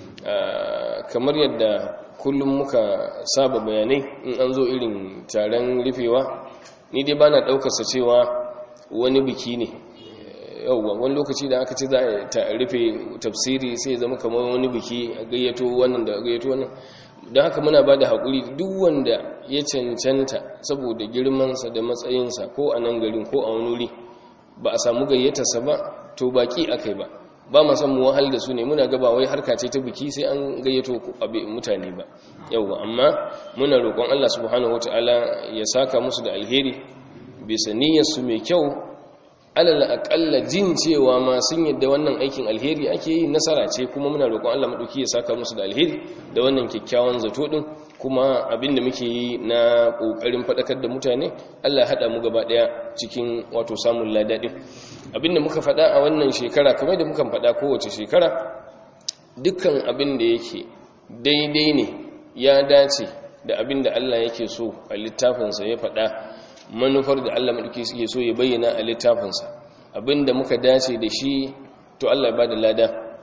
kamar yadda kullum muka saba bayanai in an zo irin taron rufewa ni dai bana daukar sa cewa wani biki ne yauwa wani lokaci da aka ce za a rufe tafsiri sai zama kamar wani biki a gayyato wannan da gayyato wannan don haka muna ba da haƙuri duk wanda ya cancanta saboda girmansa da matsayinsa ko a nan garin ko a wani wuri ba a samu gayyatarsa ba to baki akai ba ba ma san mu wahal da su ne muna gaba wai harka ce ta biki sai an gayyato mutane ba yauwa amma muna roƙon Allah subhanahu wataala ya saka musu da alheri bisa niyyarsu mai kyau alal aƙalla jin cewa ma sun yadda wannan aikin alheri ake yi nasara ce kuma muna roƙon Allah maɗauki ya saka musu da alheri da wannan kyakkyawan zato ɗin kuma abin da muke yi na ƙoƙarin faɗakar da mutane Allah haɗa mu gaba ɗaya cikin wato samun ladaɗin abin da muka faɗa a wannan shekara kamar da muka faɗa kowace shekara dukkan abin da yake daidai ne ya dace da abin da Allah yake so a littafinsa ya faɗa manufar da Allah maɗauki suke so ya bayyana a littafinsa abinda muka dace da shi to Allah ba da lada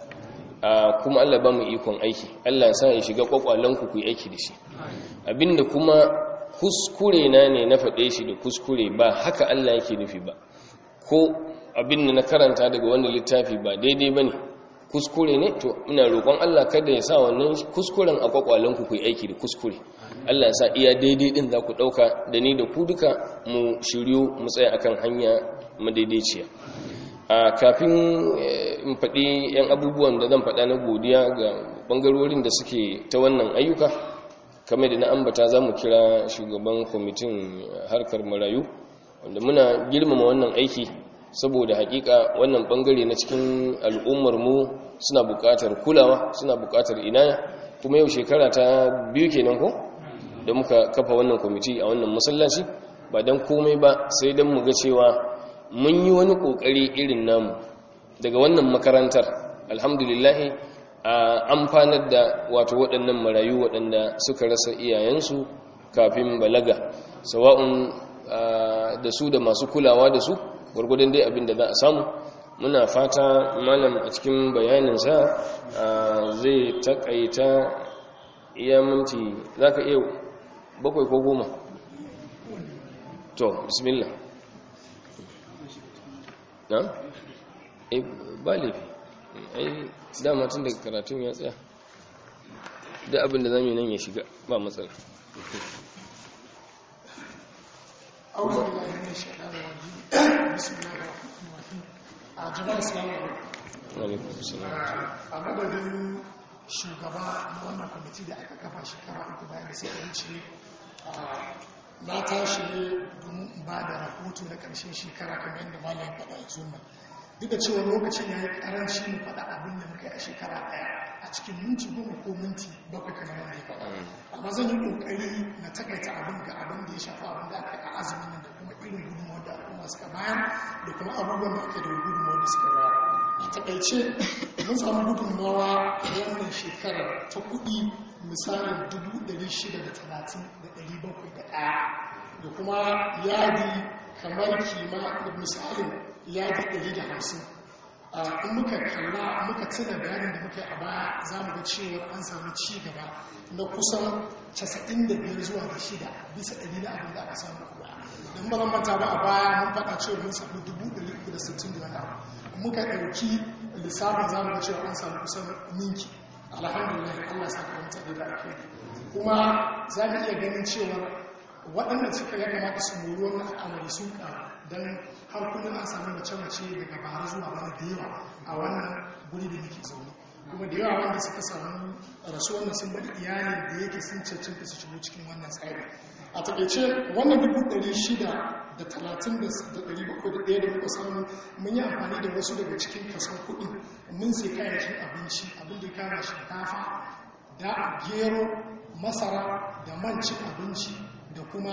kuma Allah ba mu ikon aiki Allah sa ya shiga kwakwalanku ku yi aiki da shi abinda kuma kuskure na ne na faɗe shi da kuskure ba haka Allah yake nufi ba ko abinda na karanta daga wannan littafi ba daidai ba ne kuskure ne to ina roƙon Allah kada ya sa wannan kuskuren a kwakwalanku ku yi aiki da kuskure Allah ya sa iya daidai din za ku ɗauka da ni da ku duka mu shiryu mu tsaya akan hanya madaidaiciya a kafin in faɗi 'yan abubuwan da zan faɗa na godiya ga ɓangarorin da suke ta wannan ayyuka kamar da na ambata za mu kira shugaban kwamitin harkar marayu wanda muna girmama wannan aiki saboda hakika wannan bangare na cikin al'ummar mu suna buƙatar kulawa suna buƙatar inaya kuma yau shekara ta biyu kenan ko da muka kafa wannan kwamiti a wannan masallaci ba don komai ba sai don mu ga cewa mun yi wani ƙoƙari irin namu daga wannan makarantar alhamdulillahi a amfanar da wato waɗannan marayu waɗanda suka rasa iyayensu kafin balaga sawa'un da su da masu kulawa da su gwargwadon dai abin da za a samu muna fata malam a cikin bayaninsa zai takaita iya minti za ka iya bakwai ko goma to bismillah na? e ba laifi ai dama tun daga karatun ya tsaya da abin da zamu nan ya shiga ba matsala أعوذ بالله من الشيطان الرجيم بسم الله الرحمن الرحيم جماعة السلام alaikum salam a madadin shugaba na wannan kwamiti da aka kafa shekara uku bayan da suka wuce na tashi ne domin ba da rahoto na ƙarshen shekara kamar yadda malam faɗa a zuwa duk da cewa lokacin ya yi ƙaranci mu faɗa abin da muka yi a shekara ɗaya a cikin minti goma ko minti bakwai kamar yadda ya faɗa amma zan yi ƙoƙari na takaita abin ga abin da ya shafa abin da aka yi a azumin nan da kuma irin gudunmawar da al'umma suka bayar da kuma abubuwan da aka da gudunmawar da suka bayar a takaice mun samu gudunmawa a wannan shekarar ta kuɗi misalin 630,701 da kuma yadi kamar kima da misalin yadi 150 in muka kalla muka tuna bayanin da muka yi a baya za mu ga cewa an samu ci gaba na kusan 95 zuwa da shida bisa ɗari na abin da aka samu a baya don ba manta ba a baya mun faɗa cewa mun samu 360 da wani abu muka ɗauki lissafin zamu ga cewa an samu kusan ninki alhamdulillah Allah sa ka mutane da ake kuma za mu iya ganin cewa waɗanda suka ya kamata su mori wannan al'amari sun ƙaru don har kullum an samu mace-mace daga bara zuwa bana da yawa a wannan guri da muke zaune kuma da yawa wanda suka samu rasuwar da sun bari iyalin da yake sun cancanta su shigo cikin wannan tsari a taƙaice wannan dubu ɗari shida da talatin da ɗari bakwai da ɗaya da muka samu mun yi amfani da wasu daga cikin kason kuɗi mun sai kayayyakin abinci abin da ya kama shinkafa da gero masara da man cin abinci da kuma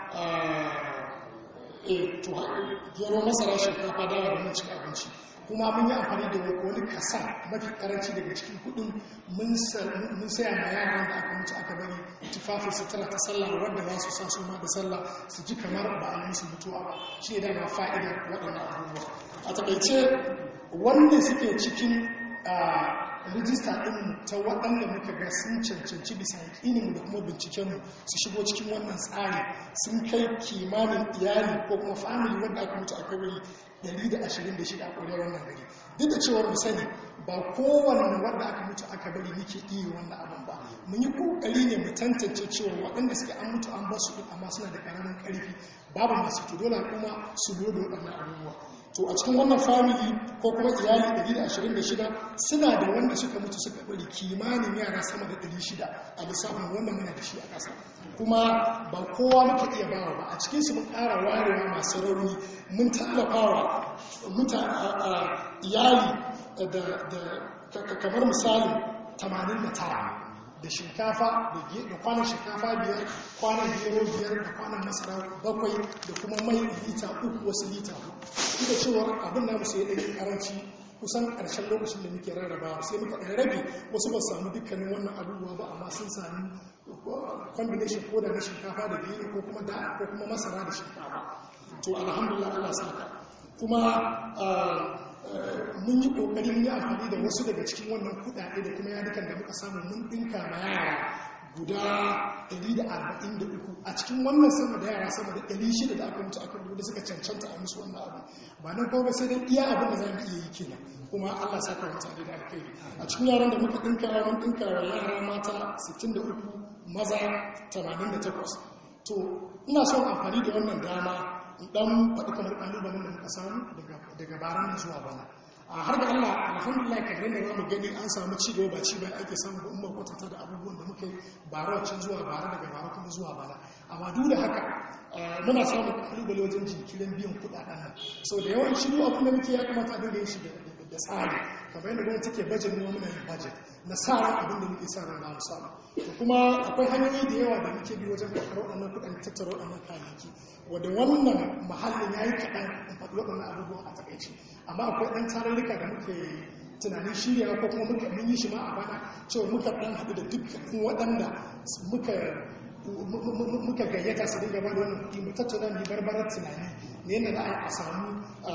gero masara shinkafa dawa da man cin abinci kuma mun yi amfani da wani kasa mafi karanci daga cikin kudin mun saya ma yaran da aka mutu aka bari tufafin sutura ta sallah wadda za su sa su ma da sallah su ji kamar ba a yi musu mutuwa ba shi ne dama fa'idar waɗannan abubuwa a takaice wanda suke cikin rijista ɗin ta waɗanda muka ga sun cancanci bisa yaƙininmu da kuma bincikenmu su shigo cikin wannan tsari sun kai kimanin iyali ko kuma famili wadda aka mutu a kabari 126 a ƙwarewar wannan gari duk da cewar mu sani ba kowane wadda aka mutu aka bari muke iya wannan abin ba mun yi ƙoƙari ne mu tantance cewa waɗanda suke an mutu an basu ɗin amma suna da ƙaramin ƙarfi babu masu to dole kuma su lodo waɗannan abubuwa to a cikin wannan family ko kuma iyali 126 suna da wanda suka mutu suka bari kimanin yara sama da 600 a lissafin wannan muna da shi a ƙasa kuma ba kowa muka iya bawa ba a cikinsu mun ƙara warewa masu rauni mun tallafawa iyali da kamar misali 89 da shinkafa da kwanan shinkafa biyar kwanan gero biyar da kwanan masara bakwai da kuma mai lita uku wasu lita uku da cewar abin namu sai ɗaya karanci kusan ƙarshen lokacin da muke rarraba sai muka ɗaya rabe wasu ba samu dukkanin wannan abubuwa ba amma sun sami combination ko da na shinkafa da gero ko kuma da ko kuma masara da shinkafa to alhamdulillah Allah saka kuma mun yi kokari mun yi amfani da wasu daga cikin wannan kudade da kuma yadukan da muka samu mun dinka ma yara guda 143 a cikin wannan sama da yara sama da 600 da aka mutu aka da suka cancanta a musu wannan abu ba nan kawai sai dai iya abin da za mu iya yi kenan kuma Allah saka mutane da alkhairi a cikin yaran da muka dinka mun dinka wa yara mata 63 maza 88 to ina son amfani da wannan dama dan faɗi kamar ƙalubalen da muka samu daga baran zuwa bana a har da Allah alhamdulillah kamar da zamu gani an samu ci gaba ba ci ba ake samu ba umma kwatanta da abubuwan da muka yi bara wacin zuwa bara daga bara kuma zuwa bana amma duk da haka muna samun ƙalubale wajen jinkirin biyan kuɗaɗen nan sau da yawan shiru abin da muke ya kamata a dinga yin shi da tsari kamar yadda gwamnati take bajet ne muna yin bajet na sa ran abin da muke sa ran za mu samu kuma akwai hanyoyi da yawa da muke bi wajen karɓar waɗannan kuɗaɗen tattara waɗannan kayayyaki wadda wannan mahallin ya yi kaɗan in faɗi waɗannan abubuwan a takaici amma akwai ɗan tarurruka da muke tunanin shirya ko kuma muka mun yi shi ma a bana cewa muka ɗan haɗu da dukkan waɗanda muka muka gayyata su dinga ba da wannan kuɗi mu tattauna mu barbarar tunani ne yadda za a samu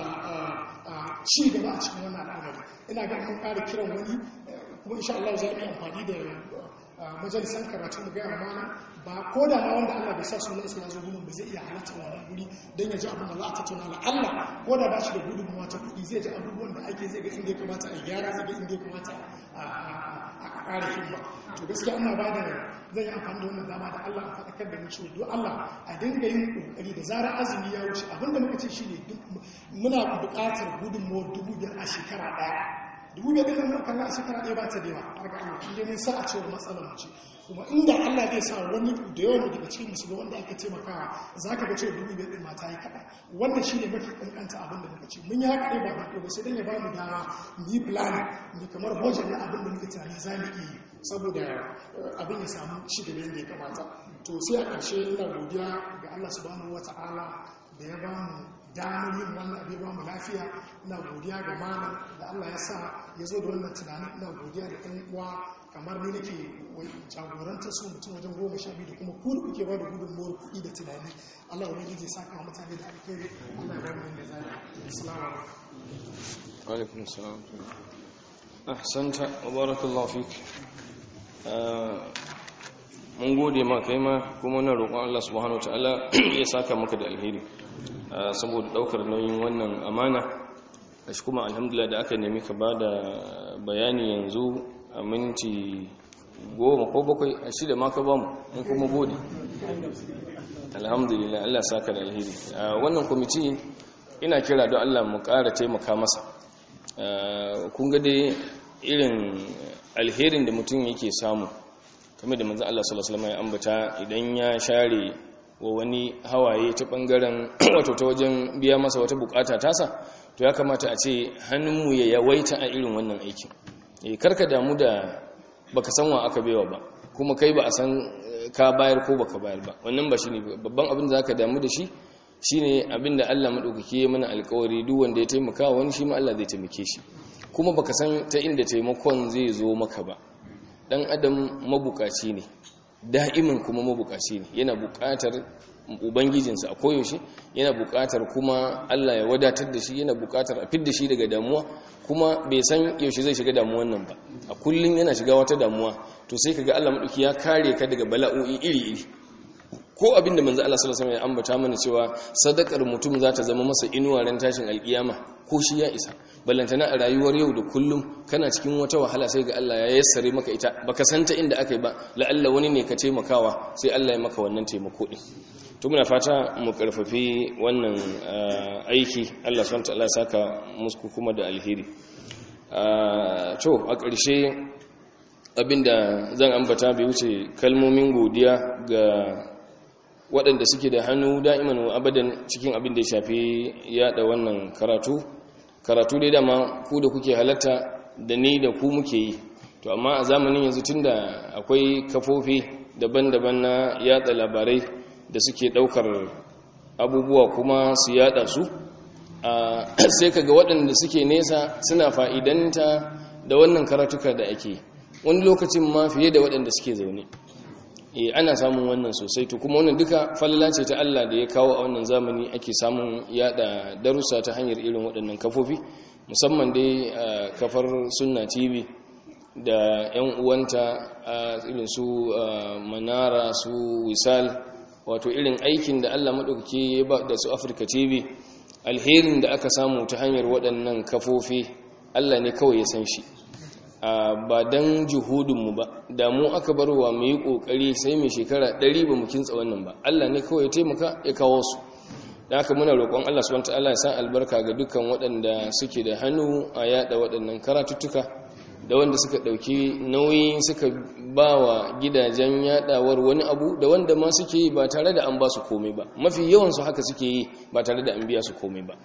ci gaba a cikin wannan al'amari ina ga mun ƙara kiran wani kuma insha Allah za mu yi amfani da majalisan karatu mu gaya mana ba ko da ma wanda Allah bai sa sunan sa zo gudun ba zai iya halatta wannan guri don ya ji abin da za a tattauna la Allah ko da ba shi da gudunmuwa ta kuɗi zai ji abubuwan da ake zai ga inda ya kamata a gyara zai ga inda ya kamata a ƙara himma to gaskiya ana ba da zan yi amfani da wannan dama da Allah a faɗakar da mu cewa don Allah a dinga yin ƙoƙari da zarar azumi ya wuce abinda muka ce shine muna buƙatar gudunmuwar dubu biyar a shekara ɗaya dubu biyar ɗin nan kalla a shekara ɗaya ba ta da yawa har ga Allah inda mun sa a cewa matsalar mu ce kuma inda Allah zai sa wani da yawan daga cikin musulmi wanda aka taimakawa za ka ga cewa dubu biyar ɗin mata yi kaɗan wannan shi ne mafi ƙanƙanta abin da muka ce mun yi haka ɗaya ba ba sai dan ya ba mu dama mu yi plan mu kamar budget na abin da muka tunani za mu iya yi saboda abin ya samu shi da yadda ya kamata to sai a ƙarshe ina godiya ga Allah subhanahu wata'ala da ya ba mu damar yin wannan abin ba mu lafiya ina godiya ga malam da Allah ya sa ya zo da wannan tunanin ina godiya da ɗan uwa kamar ni nake jagoranta su mutum wajen goma sha biyu da kuma ku da kuke ba da gudunmuwar kuɗi da tunani Allah ya rage sa kama mutane da alkhairi Allah ya rage da zai assalamu alaikum salam ahsanta wa barakallahu fik mun gode ma kai ma kuma na roƙon Allah subhanahu wataala ya saka maka da alheri saboda daukar nauyin wannan amana shi kuma alhamdulillah da aka nemi ka bada bayani yanzu a minti goma ko bakwai a shida ma ka bamu in kuma gode alhamdulillah Allah saka da alheri wannan kwamiti ina kira don Allah mu ƙara taimaka masa kun ga dai irin alherin da mutum yake samu kamar da manzo Allah sallallahu alaihi wasallam ya ambata idan ya share wa wani hawaye ta bangaren wato ta wajen biya masa wata bukata tasa to ya kamata a ce hannunmu ya yawaita a irin wannan aikin eh karka damu da baka san wa aka baiwa ba kuma kai ba a san ka bayar ko baka bayar ba wannan ba shine babban abin da zaka damu da shi shine abin da Allah madaukake ya mana alƙawari duk wanda ya taimaka wani shi ma Allah zai taimake shi kuma baka san ta inda taimakon zai zo maka ba dan adam mabukaci ne da'imin kuma mabukaci ne yana bukatar ubangijinsa a koyaushe yana bukatar kuma Allah ya wadatar da shi yana bukatar a fidda shi daga damuwa kuma bai san yaushe zai shiga damuwan nan ba a kullum yana shiga wata damuwa to sai kaga Allah madauki ya kare ka daga bala'o'i iri-iri ko abin da manzo Allah sallallahu alaihi wasallam ya ambata mana cewa sadakar mutum za ta zama masa inuwa ran tashin alkiyama ko shi ya isa ballantana a rayuwar yau da kullum kana cikin wata wahala sai ga Allah ya yassare maka ita baka santa inda akai ba la'alla wani ne ka taimakawa sai Allah ya maka wannan taimako din to muna fata mu karfafi wannan aiki Allah subhanahu wa ta'ala saka musku kuma da alheri to a ƙarshe abinda zan ambata bai wuce kalmomin godiya ga waɗanda suke da hannu da'iman wa abadan cikin abin da ya shafi yada wannan karatu karatu dai dama ku da kuke halatta da ni da ku muke yi to amma a zamanin yanzu tunda akwai kafofi daban-daban na yada labarai da suke daukar abubuwa kuma su yada su sai kaga waɗanda suke nesa suna fa'idanta da wannan karatuka da ake wani lokacin ma fiye da waɗanda suke zaune e ana samun wannan sosai to kuma wannan duka falala ce ta Allah da ya kawo a wannan zamani ake samun yada darussa ta hanyar irin waɗannan kafofi musamman dai kafar sunna tv da yan uwanta irin su manara su wisal wato irin aikin da Allah maɗaukaki ya ba da su afirka tv alherin da aka samu ta hanyar waɗannan kafofi Allah ne kawai ya san shi ba don juhudinmu ba da mu aka barwa mu yi ƙoƙari sai mai shekara ɗari ba mu kintsa wannan ba Allah ne kawai ya taimaka ya kawo su da haka muna roƙon Allah subhanahu ta'ala ya sa albarka ga dukkan waɗanda suke da hannu a yada waɗannan karatuttuka da wanda suka ɗauki nauyi suka ba wa gidajen yadawar wani abu da wanda ma suke yi ba tare da an ba su komai ba mafi yawansu haka suke yi ba tare da an biya su komai ba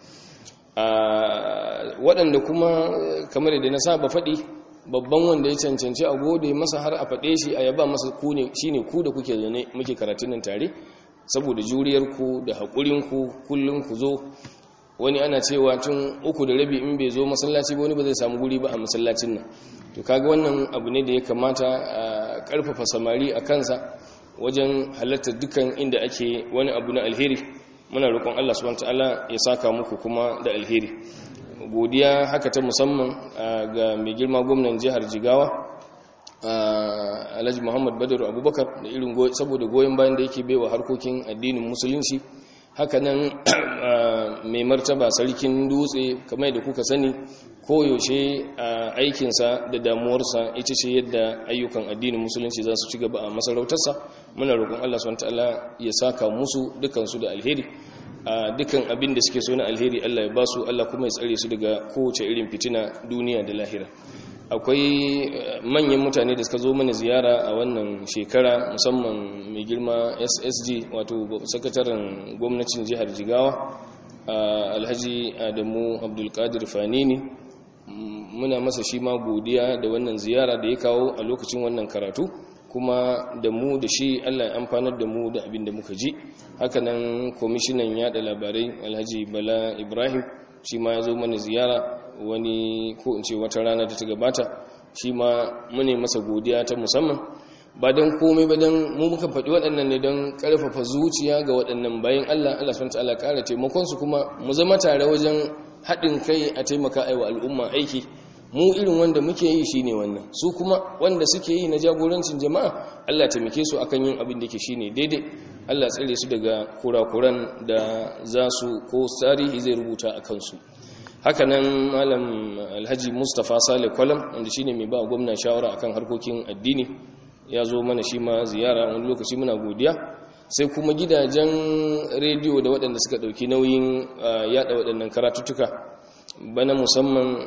waɗanda kuma kamar da na saba faɗi babban wanda ya cancanci a gode masa har a faɗe shi a yaba masa shi ne ku da kuke zane muke karatun nan tare saboda juriyarku da haƙurinku kullum ku zo wani ana cewa tun uku da rabi in bai zo masallaci ba wani ba zai samu guri ba a masallacin nan to kaga wannan abu ne da ya kamata a ƙarfafa samari a kansa wajen halartar dukkan inda ake wani abu na alheri muna roƙon Allah subhanahu wataala ya saka muku kuma da alheri godiya haka ta musamman ga mai girma gwamnan jihar jigawa alhaji muhammad badaru abubakar da irin saboda goyon bayan da yake baiwa harkokin addinin musulunci hakanan mai martaba sarkin dutse kamar da kuka sani koyaushe aikinsa da damuwarsa ita ce yadda ayyukan addinin musulunci za su ci gaba a masarautarsa muna roƙon allah swt ya saka musu dukansu da alheri a dukkan abin da suke so na alheri Allah ya basu Allah kuma ya tsare su daga kowace irin fitina duniya da lahira akwai manyan mutane da suka zo mana ziyara a wannan shekara musamman mai girma SSG wato sakataren gwamnatin jihar Jigawa Alhaji Adamu Abdulkadir Fanini muna masa shi ma godiya da wannan ziyara da ya kawo a lokacin wannan karatu kuma da mu da shi Allah ya amfanar da mu da abin da muka ji hakanan kwamishinan yada labarai alhaji bala ibrahim shi ma ya zo mana ziyara wani ko in ce wata rana da ta gabata shi ma mune masa godiya ta musamman ba don komai ba don mu muka faɗi waɗannan ne don ƙarfafa zuciya ga waɗannan bayan Allah Allah subhanahu ta'ala ƙara taimakonsu kuma mu zama tare wajen haɗin kai a taimaka aiwa al'umma aiki mu irin wanda muke yi shine wannan su kuma wanda suke yi na jagorancin jama'a Allah taimake su akan yin abin da ke shine daidai Allah tsare su daga kurakuran da za su ko tarihi zai rubuta a kansu hakanan malam alhaji Mustapha Saleh Kwalam wanda shine mai ba gwamna shawara akan harkokin addini ya zo mana shi ma ziyara wani lokaci muna godiya sai kuma gidajen rediyo da waɗanda suka ɗauki nauyin yada waɗannan karatuttuka bana musamman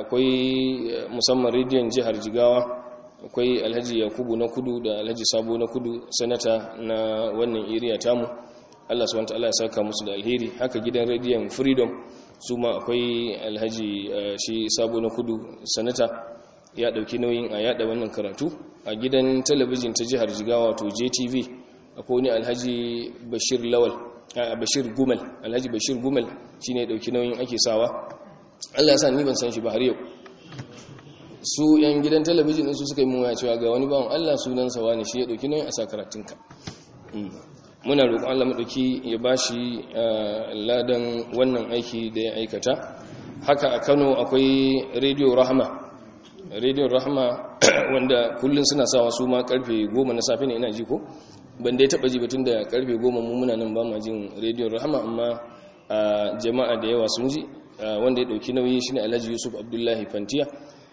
akwai musamman rediyon jihar jigawa akwai alhaji yakubu na kudu da alhaji sabo na kudu sanata na wannan iriya tamu allah su wanta allah ya saka musu da alheri haka gidan rediyon freedom su ma akwai alhaji shi sabo na kudu sanata ya dauki nauyin a yada wannan karatu a gidan talabijin ta jihar jigawa to jtv akwai wani alhaji bashir lawal a bashir gumal alhaji bashir gumal shine ya dauki nauyin ake sawa Allah sa ni ban san shi ba har yau su yan gidan talabijin su suka yi mun cewa ga wani bawan Allah sunansa wani shi ya dauki nauyin a sakaratunka muna roƙon Allah madauki ya bashi ladan wannan aiki da ya aikata haka a Kano akwai Radio Rahma Radio Rahma wanda kullun suna sawa su ma karfe 10 na safe ne ina ji ko ban dai taba ji batun da karfe goma mu muna nan ba ma jin rediyon rahama amma a jama'a da yawa sun ji wanda ya dauki nauyi shine Alhaji Yusuf Abdullahi Fantiya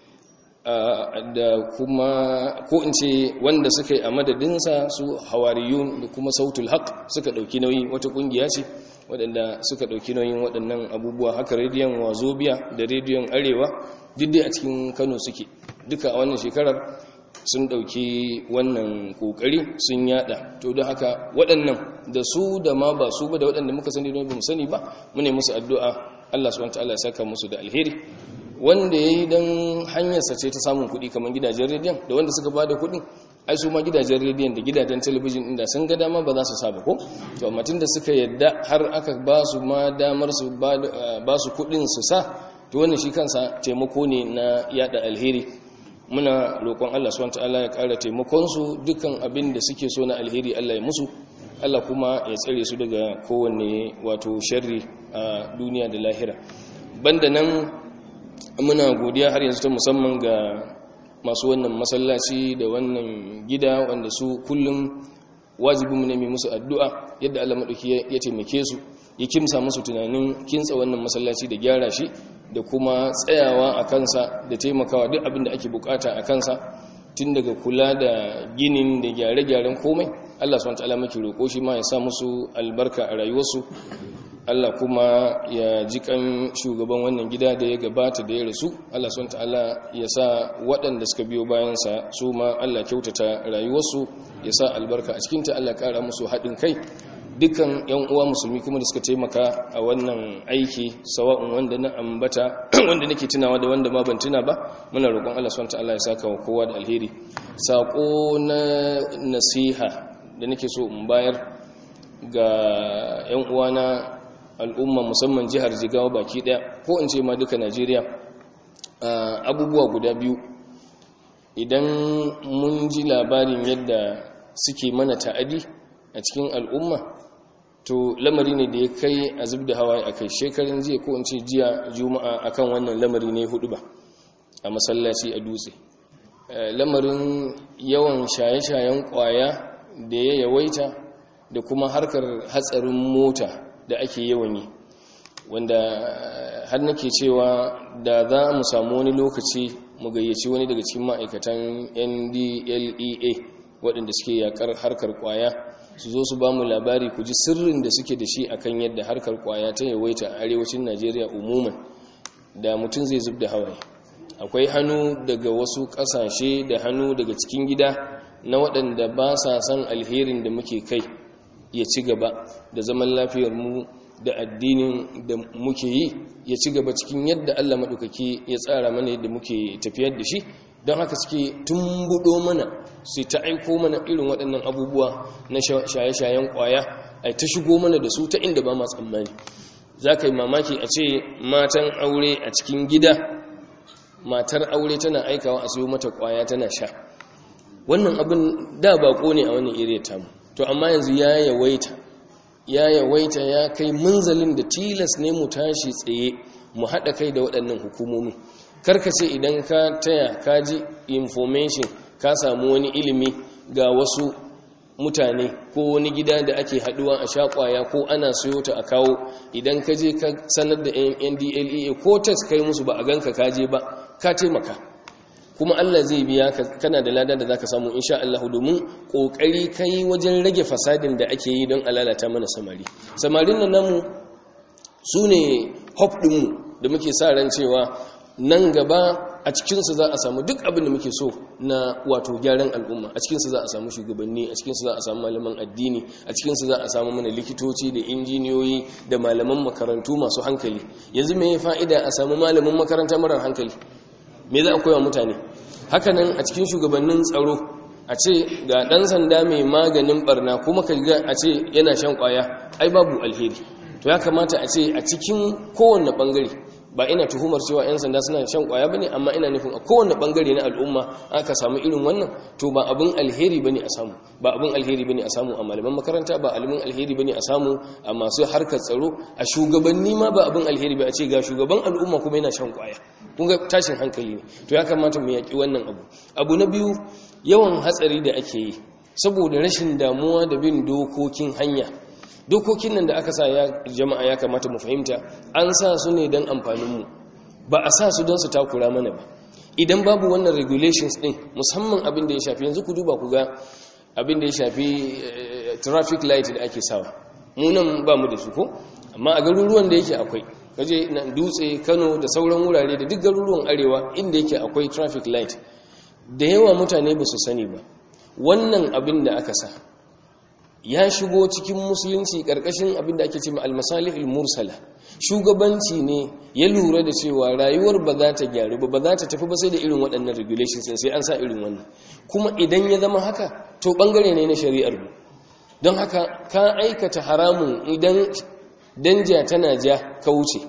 da kuma ko in ce wanda suka yi a madadinsa su hawariyun da kuma sautul haq suka dauki nauyi wata kungiya ce waɗanda suka ɗauki nauyin waɗannan abubuwa haka rediyon wazobiya da rediyon arewa duk a cikin kano suke duka a wannan shekarar sun ɗauki wannan ƙoƙari sun yada to don haka waɗannan da su da ma ba su ba da waɗanda muka sani don ba mu sani ba mu ne musu addu'a Allah subhanahu wataala ya saka musu da alheri wanda yayi dan hanyarsa ce ta samun kuɗi kamar gidajen rediyon da wanda suka bada kuɗin ai su ma gidajen rediyon da gidajen talabijin inda sun ga dama ba za su saba ko to amma tunda suka yadda har aka ba su ma damar su ba su kuɗin su sa to wannan shi kansa taimako ne na yada alheri muna roƙon Allah subhanahu wataala ya ƙara taimakon su dukkan abin da suke so na alheri Allah ya musu Allah kuma ya tsare su daga kowanne wato sharri a duniya da lahira banda nan muna godiya har yanzu ta musamman ga masu wannan masallaci da wannan gida wanda su kullum wajibinmu ne mai musu addu'a yadda Allah maɗauki ya taimake su ya kimsa musu tunanin kintsa wannan masallaci da gyara shi da kuma tsayawa a kansa da taimakawa duk abin da ake bukata a kansa tun daga kula da ginin da gyare-gyaren komai Allah swt maki roƙo shi ma ya sa musu albarka a rayuwarsu Allah kuma ya ji kan shugaban wannan gida da ya gabata da ya rasu Allah swt ya sa waɗanda suka biyo bayansa su ma Allah kyautata rayuwarsu ya sa albarka a cikinta Allah ƙara musu haɗin kai dukkan yan uwa musulmi kuma da suka taimaka a wannan aiki sawa'un wanda na ambata wanda nake tunawa da wanda ma ban tuna ba muna roƙon Allah subhanahu wataala ya saka wa kowa da alheri sako na nasiha da nake so in bayar ga yan uwa na al'umma musamman jihar Jigawa baki daya ko in ce ma duka Najeriya abubuwa guda biyu idan mun ji labarin yadda suke mana ta'adi a cikin al'umma to lamari ne da ya kai a zub da hawaye a kai shekarun jiya ko in ce jiya juma'a akan wannan lamari ne hudu ba a masallaci a dutse lamarin yawan shaye-shayen kwaya da ya yawaita da kuma harkar hatsarin mota da ake yawan yi wanda har nake cewa da za mu samu wani lokaci mu gayyaci wani daga cikin ma'aikatan ndlea waɗanda suke yakar harkar kwaya su zo su ba mu labari ku ji sirrin da suke da shi akan yadda harkar kwaya ta yawaita a arewacin najeriya umuman da mutum zai zub da hawaye akwai hannu daga wasu ƙasashe da hannu daga cikin gida na waɗanda ba sa son alherin da muke kai ya ci gaba da zaman lafiyar mu da addinin da muke yi ya ci gaba cikin yadda allah maɗaukaki ya tsara mana yadda muke tafiyar da shi don haka suke tumbudo mana su ta aiko mana irin waɗannan abubuwa na shaye-shayen ƙwaya a ta shigo mana da su ta inda ba ma tsammani za ka yi mamaki a ce matan aure a cikin gida matar aure tana aikawa a siyo mata ƙwaya tana sha wannan abin da bako ne a wannan iriya tamu to amma yanzu ya yawaita ya yawaita ya kai munzalin da tilas ne mu tashi tsaye mu haɗa kai da waɗannan hukumomin karkace idan ka taya ka ji information ka samu wani ilimi ga wasu mutane ko wani gida da ake haduwa a shakwaya ko ana siyo ta a kawo idan ka je ka sanar da ndlea ko test kai musu ba a ganka ka je ba ka taimaka kuma Allah zai biya ka kana da lada da zaka samu insha Allah domin kokari kai wajen rage fasadin da ake yi don alalata mana samari samarin nan namu sune hope dinmu da muke sa ran cewa nan gaba a cikinsu za a samu duk abin da muke so na wato gyaran al'umma a cikinsu za a samu shugabanni a cikinsu za a samu malaman addini a cikinsu za a samu mana likitoci da injiniyoyi da malaman makarantu masu hankali yanzu mai fa'ida a samu malamin makaranta marar hankali me za a koya mutane hakanan a cikin shugabannin tsaro a ce ga ɗan sanda mai maganin barna kuma ka ga a ce yana shan kwaya ai babu alheri to ya kamata a ce a cikin kowanne bangare ba ina tuhumar cewa 'yan sanda suna shan kwaya bane amma ina nufin a kowane bangare na al'umma aka samu irin wannan to ba abin alheri bane a samu ba abin alheri bane a samu a malaman makaranta ba abin alheri bane a samu a masu harkar tsaro a shugabanni ma ba abin alheri ba a ce ga shugaban al'umma kuma yana shan kwaya kun ga tashin hankali ne to ya kamata mu yaki wannan abu abu na biyu yawan hatsari da ake yi saboda rashin damuwa da bin dokokin hanya dokokin nan da aka sa ya jama'a ya kamata mu fahimta an sa su ne don amfaninmu ba a sa su don su takura mana ba idan babu wannan regulations din musamman abin da ya shafi yanzu ku duba ku ga abin da ya shafi traffic light da ake sawa munan ba mu da su ko amma a garuruwan da yake akwai kaje na dutse kano da sauran wurare da duk garuruwan arewa inda yake akwai traffic light da yawa mutane ba su sani ba wannan abin da aka sa ya shigo cikin musulunci karkashin abin da ake ce ma almasalihul mursala shugabanci ne ya lura da cewa rayuwar ba za ta gyaru ba ba za ta tafi ba sai da irin waɗannan regulations sai an sa irin wannan kuma idan ya zama haka to bangare ne na shari'ar mu don haka ka aikata haramun idan danja tana ja ka wuce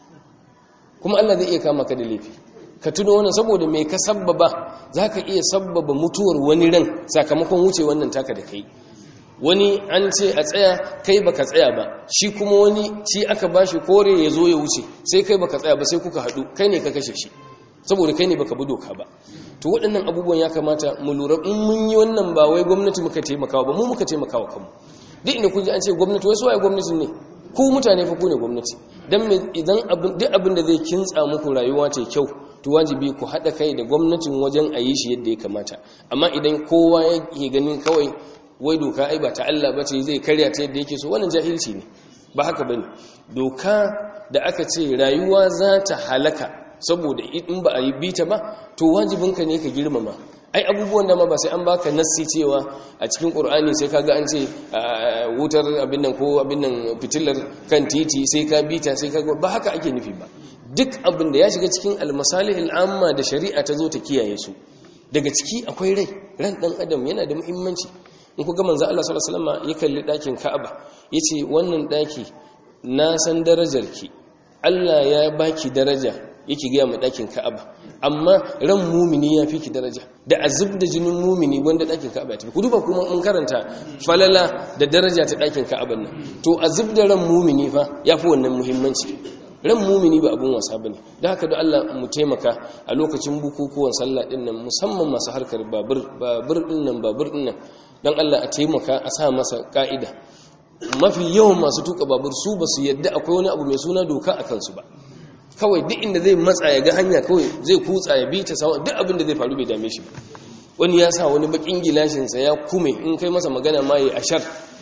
kuma Allah zai iya kama ka da laifi ka tuno wannan saboda mai ka sabbaba za ka iya sabbaba mutuwar wani ran sakamakon wuce wannan taka da kai wani an ce a tsaya kai baka tsaya ba shi kuma wani ci aka bashi kore ya zo ya wuce sai kai baka tsaya ba sai kuka haɗu kai ne ka kashe shi saboda kai ne baka bi doka ba to waɗannan abubuwan ya kamata mu lura in mun yi wannan ba wai gwamnati muka taimakawa ba mu muka taimakawa kanmu duk inda kun ji an ce gwamnati wai su waye gwamnatin ne ku mutane fa ku ne gwamnati dan idan duk abin da zai kintsa muku rayuwa ta kyau to wajibi ku haɗa kai da gwamnatin wajen a yi shi yadda ya kamata amma idan kowa yake ganin kawai wai doka ai ba ta Allah ba ce zai karya ta yadda yake so wannan jahilci ne ba haka bane doka da aka ce rayuwa za ta halaka saboda in ba a yi bita ba to wajibinka ne ka girmama ai abubuwan da ma ba sai an baka nassi cewa a cikin qur'ani sai kaga an ce wutar abin nan ko abin nan fitilar kan titi sai ka bita sai ka ba haka ake nufi ba duk abin da ya shiga cikin almasalih al'amma da shari'a ta zo ta kiyaye su daga ciki akwai rai ran dan adam yana da muhimmanci in ku ga manzo Allah sallallahu alaihi wasallam ya kalli dakin Ka'aba yace wannan daki na san darajarki Allah ya baki daraja yake ga mu dakin Ka'aba amma ran mumini ya fi ki daraja da azub da jinin mumini wanda dakin Ka'aba ya tafi ku duba kuma mun karanta falala da daraja ta dakin Ka'aban nan to azub da ran mumini fa yafi wannan muhimmanci ran mumini ba abun wasa bane da haka da Allah mu taimaka a lokacin bukukuwan sallah din nan musamman masu harkar babur babur din nan babur din nan dan Allah a taimaka a sa masa ka'ida mafi yawan masu tuka babur su ba su yadda akwai wani abu mai suna doka a kansu ba kawai duk inda zai matsa ya ga hanya kawai zai kutsa ya bi ta sawa duk abin da zai faru bai dame shi ba wani ya sa wani bakin gilashinsa ya kume in kai masa magana ma ya ashar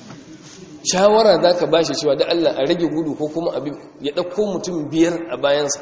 shawara za ka ba shi cewa da Allah a rage gudu ko kuma abin ya ɗauko mutum biyar a bayansa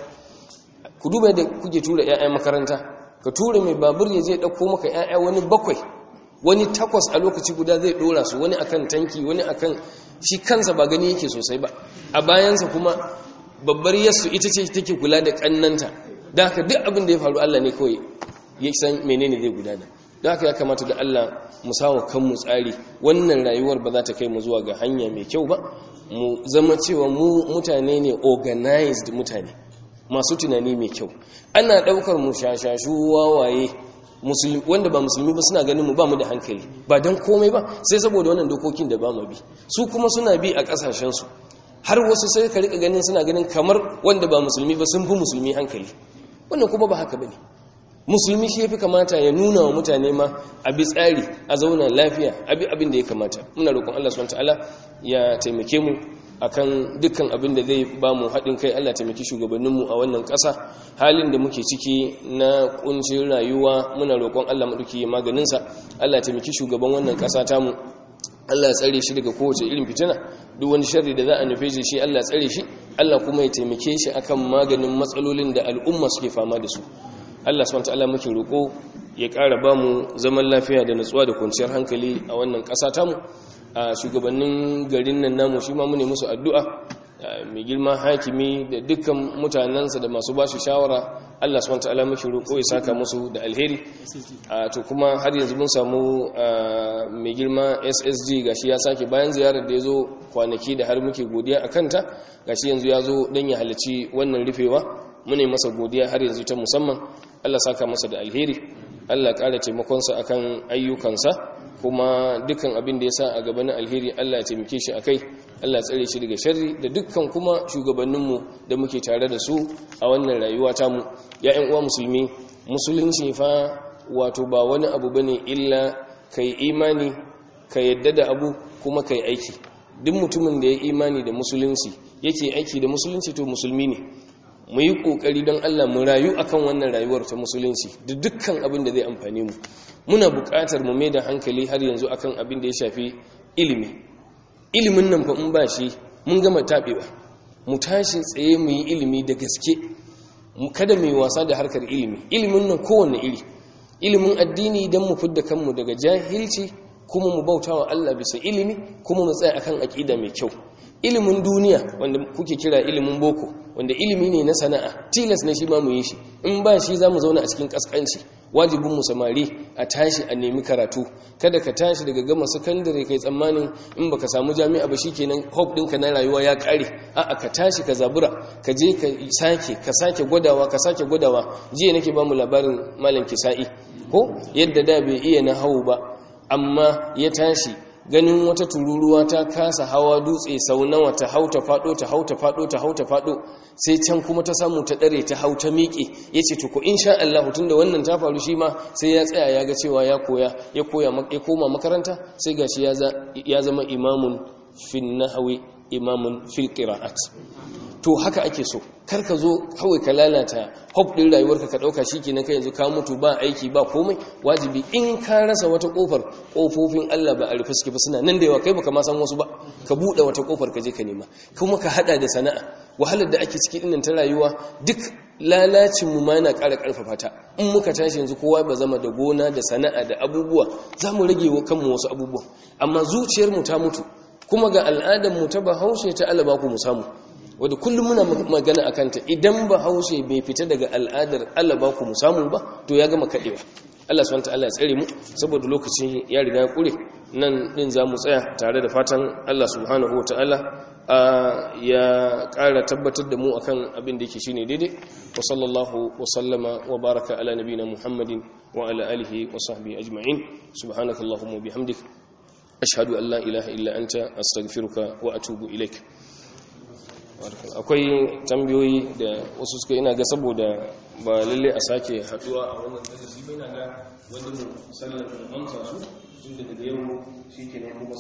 ku duba yadda kuke tura 'ya'ya makaranta ka tura mai babur ya je ɗauko maka 'ya'ya wani bakwai wani takwas a lokaci guda zai ɗora su wani akan tanki wani akan shi kansa ba gani yake sosai ba a bayansa kuma babbar yassu ita ce take kula da ƙannanta da haka duk abin da ya faru Allah ne kawai ya san menene zai gudana da haka ya kamata da Allah mu sawa kanmu tsari wannan rayuwar ba za ta kai mu zuwa ga hanya mai kyau ba mu zama cewa mu mutane ne organized mutane masu tunani mai kyau ana daukar mu shashashu wawaye wanda ba musulmi ba suna ganin mu ba mu da hankali ba don komai ba sai saboda wannan dokokin da ba mu bi su kuma suna bi a kasashensu har wasu sai ka rika ganin suna ganin kamar wanda ba musulmi ba sun fi musulmi hankali wannan kuma ba haka bane musulmi shi yafi kamata ya nuna wa mutane ma a bi tsari a zauna lafiya a bi abin da ya kamata muna roƙon Allah subhanahu wataala ya taimake mu akan dukkan abin da zai ba mu haɗin kai Allah taimaki shugabanninmu a wannan ƙasa halin da muke ciki na ƙuncin rayuwa muna roƙon Allah maɗauki maganinsa Allah taimaki shugaban wannan ƙasa tamu Allah ya tsare shi daga kowace irin fitina duk wani sharri da za a nufe shi Allah ya tsare shi Allah kuma ya taimake shi akan maganin matsalolin da al'umma suke fama da su Allah subhanahu wataala muke roƙo ya ƙara ba mu zaman lafiya da natsuwa da kwanciyar hankali a wannan ƙasa tamu a shugabannin garin nan namu shi ma mune musu addu'a mai girma hakimi da dukkan mutanensa da masu ba shi shawara Allah subhanahu wataala muke roƙo ya saka musu da alheri to kuma har yanzu mun samu mai girma SSG gashi ya sake bayan ziyarar da ya zo kwanaki da har muke godiya a kanta gashi yanzu ya zo don ya halarci wannan rufewa mune masa godiya har yanzu ta musamman Allah saka masa da alheri Allah ƙara taimakonsa akan ayyukansa kuma dukkan abin da ya sa a gabanin alheri Allah ya taimake shi akai Allah ya tsare shi daga sharri da dukkan kuma shugabanninmu da muke tare da su a wannan rayuwa tamu ya ƴan uwa musulmi musulunci fa wato ba wani abu bane illa kai imani ka yadda da abu kuma ka yi aiki duk mutumin da ya imani da musulunci yake aiki da musulunci to musulmi ne mu yi kokari don Allah mu rayu akan wannan rayuwar ta musulunci da dukkan abin da zai amfane mu muna buƙatar mu mai da hankali har yanzu akan abin da ya shafi ilimi ilimin nan fa in ba shi mun gama taɓewa mu tashi tsaye mu yi ilimi da gaske kada mu yi wasa da harkar ilimi ilimin nan kowanne iri ilimin addini don mu fidda kanmu daga jahilci kuma mu bauta wa Allah bisa ilimi kuma mu tsaya akan aƙida mai kyau ilimin duniya wanda kuke kira ilimin boko wanda ilimi ne na sana'a tilas ne shi ma mu yi shi in ba shi za mu zauna a cikin kaskanci wajibin mu samari a tashi a nemi karatu kada ka tashi daga gama sakandare kai tsammanin in baka samu jami'a ba shikenan hope ɗinka na rayuwa ya ƙare a'a ka tashi ka zabura ka je ka sake ka sake gwadawa ka sake gwadawa jiya nake ba mu labarin malam kisa'i ko yadda da bai iya na hau ba amma ya tashi ganin wata tururuwa ta kasa hawa dutse sau nawa ta hau ta fado ta hau ta fado ta hau ta fado sai can kuma ta samu ta dare ta hau ta miƙe ya ce tuku insha Allah tun da wannan ta faru shi ma sai ya tsaya ya ga cewa ya koya ya koya ya koma makaranta sai gashi ya zama imamun fin nahwi imamun fil qira'at to haka ake so kar ka zo kawai ka lalata hop din rayuwarka ka dauka shikenan kai yanzu ka mutu ba aiki ba komai wajibi in ka rasa wata kofar kofofin Allah ba a rufe suke ba suna nan da yawa kai baka ma san wasu ba ka bude wata kofar ka je ka nema kuma ka hada da sana'a wahalar da ake ciki dinnan ta rayuwa duk lalacin mu ma yana ƙara ƙarfafa ta in muka tashi yanzu kowa ba zama da gona da sana'a da abubuwa za mu rage wa kanmu wasu abubuwa amma zuciyar mu ta mutu kuma ga al'adar mu ta bahaushe ta alaba ku mu samu wadda kullum muna magana a kanta idan ba haushe bai fita daga al'adar Allah ba ku samu ba to ya gama kaɗewa Allah subhanahu ta'ala ya tsare mu saboda lokacin ya riga ya kure nan din za mu tsaya tare da fatan Allah subhanahu wa ta'ala ya ƙara tabbatar da mu akan abin da yake shine daidai wa sallallahu wa sallama wa baraka ala nabina muhammadin wa ala alihi wa sahbihi ajma'in subhanakallahumma bihamdik ashhadu an la ilaha illa anta astaghfiruka wa atubu ilaik akwai tambayoyi da wasu suka ina ga saboda ba lalle a sake haduwa a wannan darasi ba ina ga wanda mu sallar amsa su tun daga yau shi ke kuma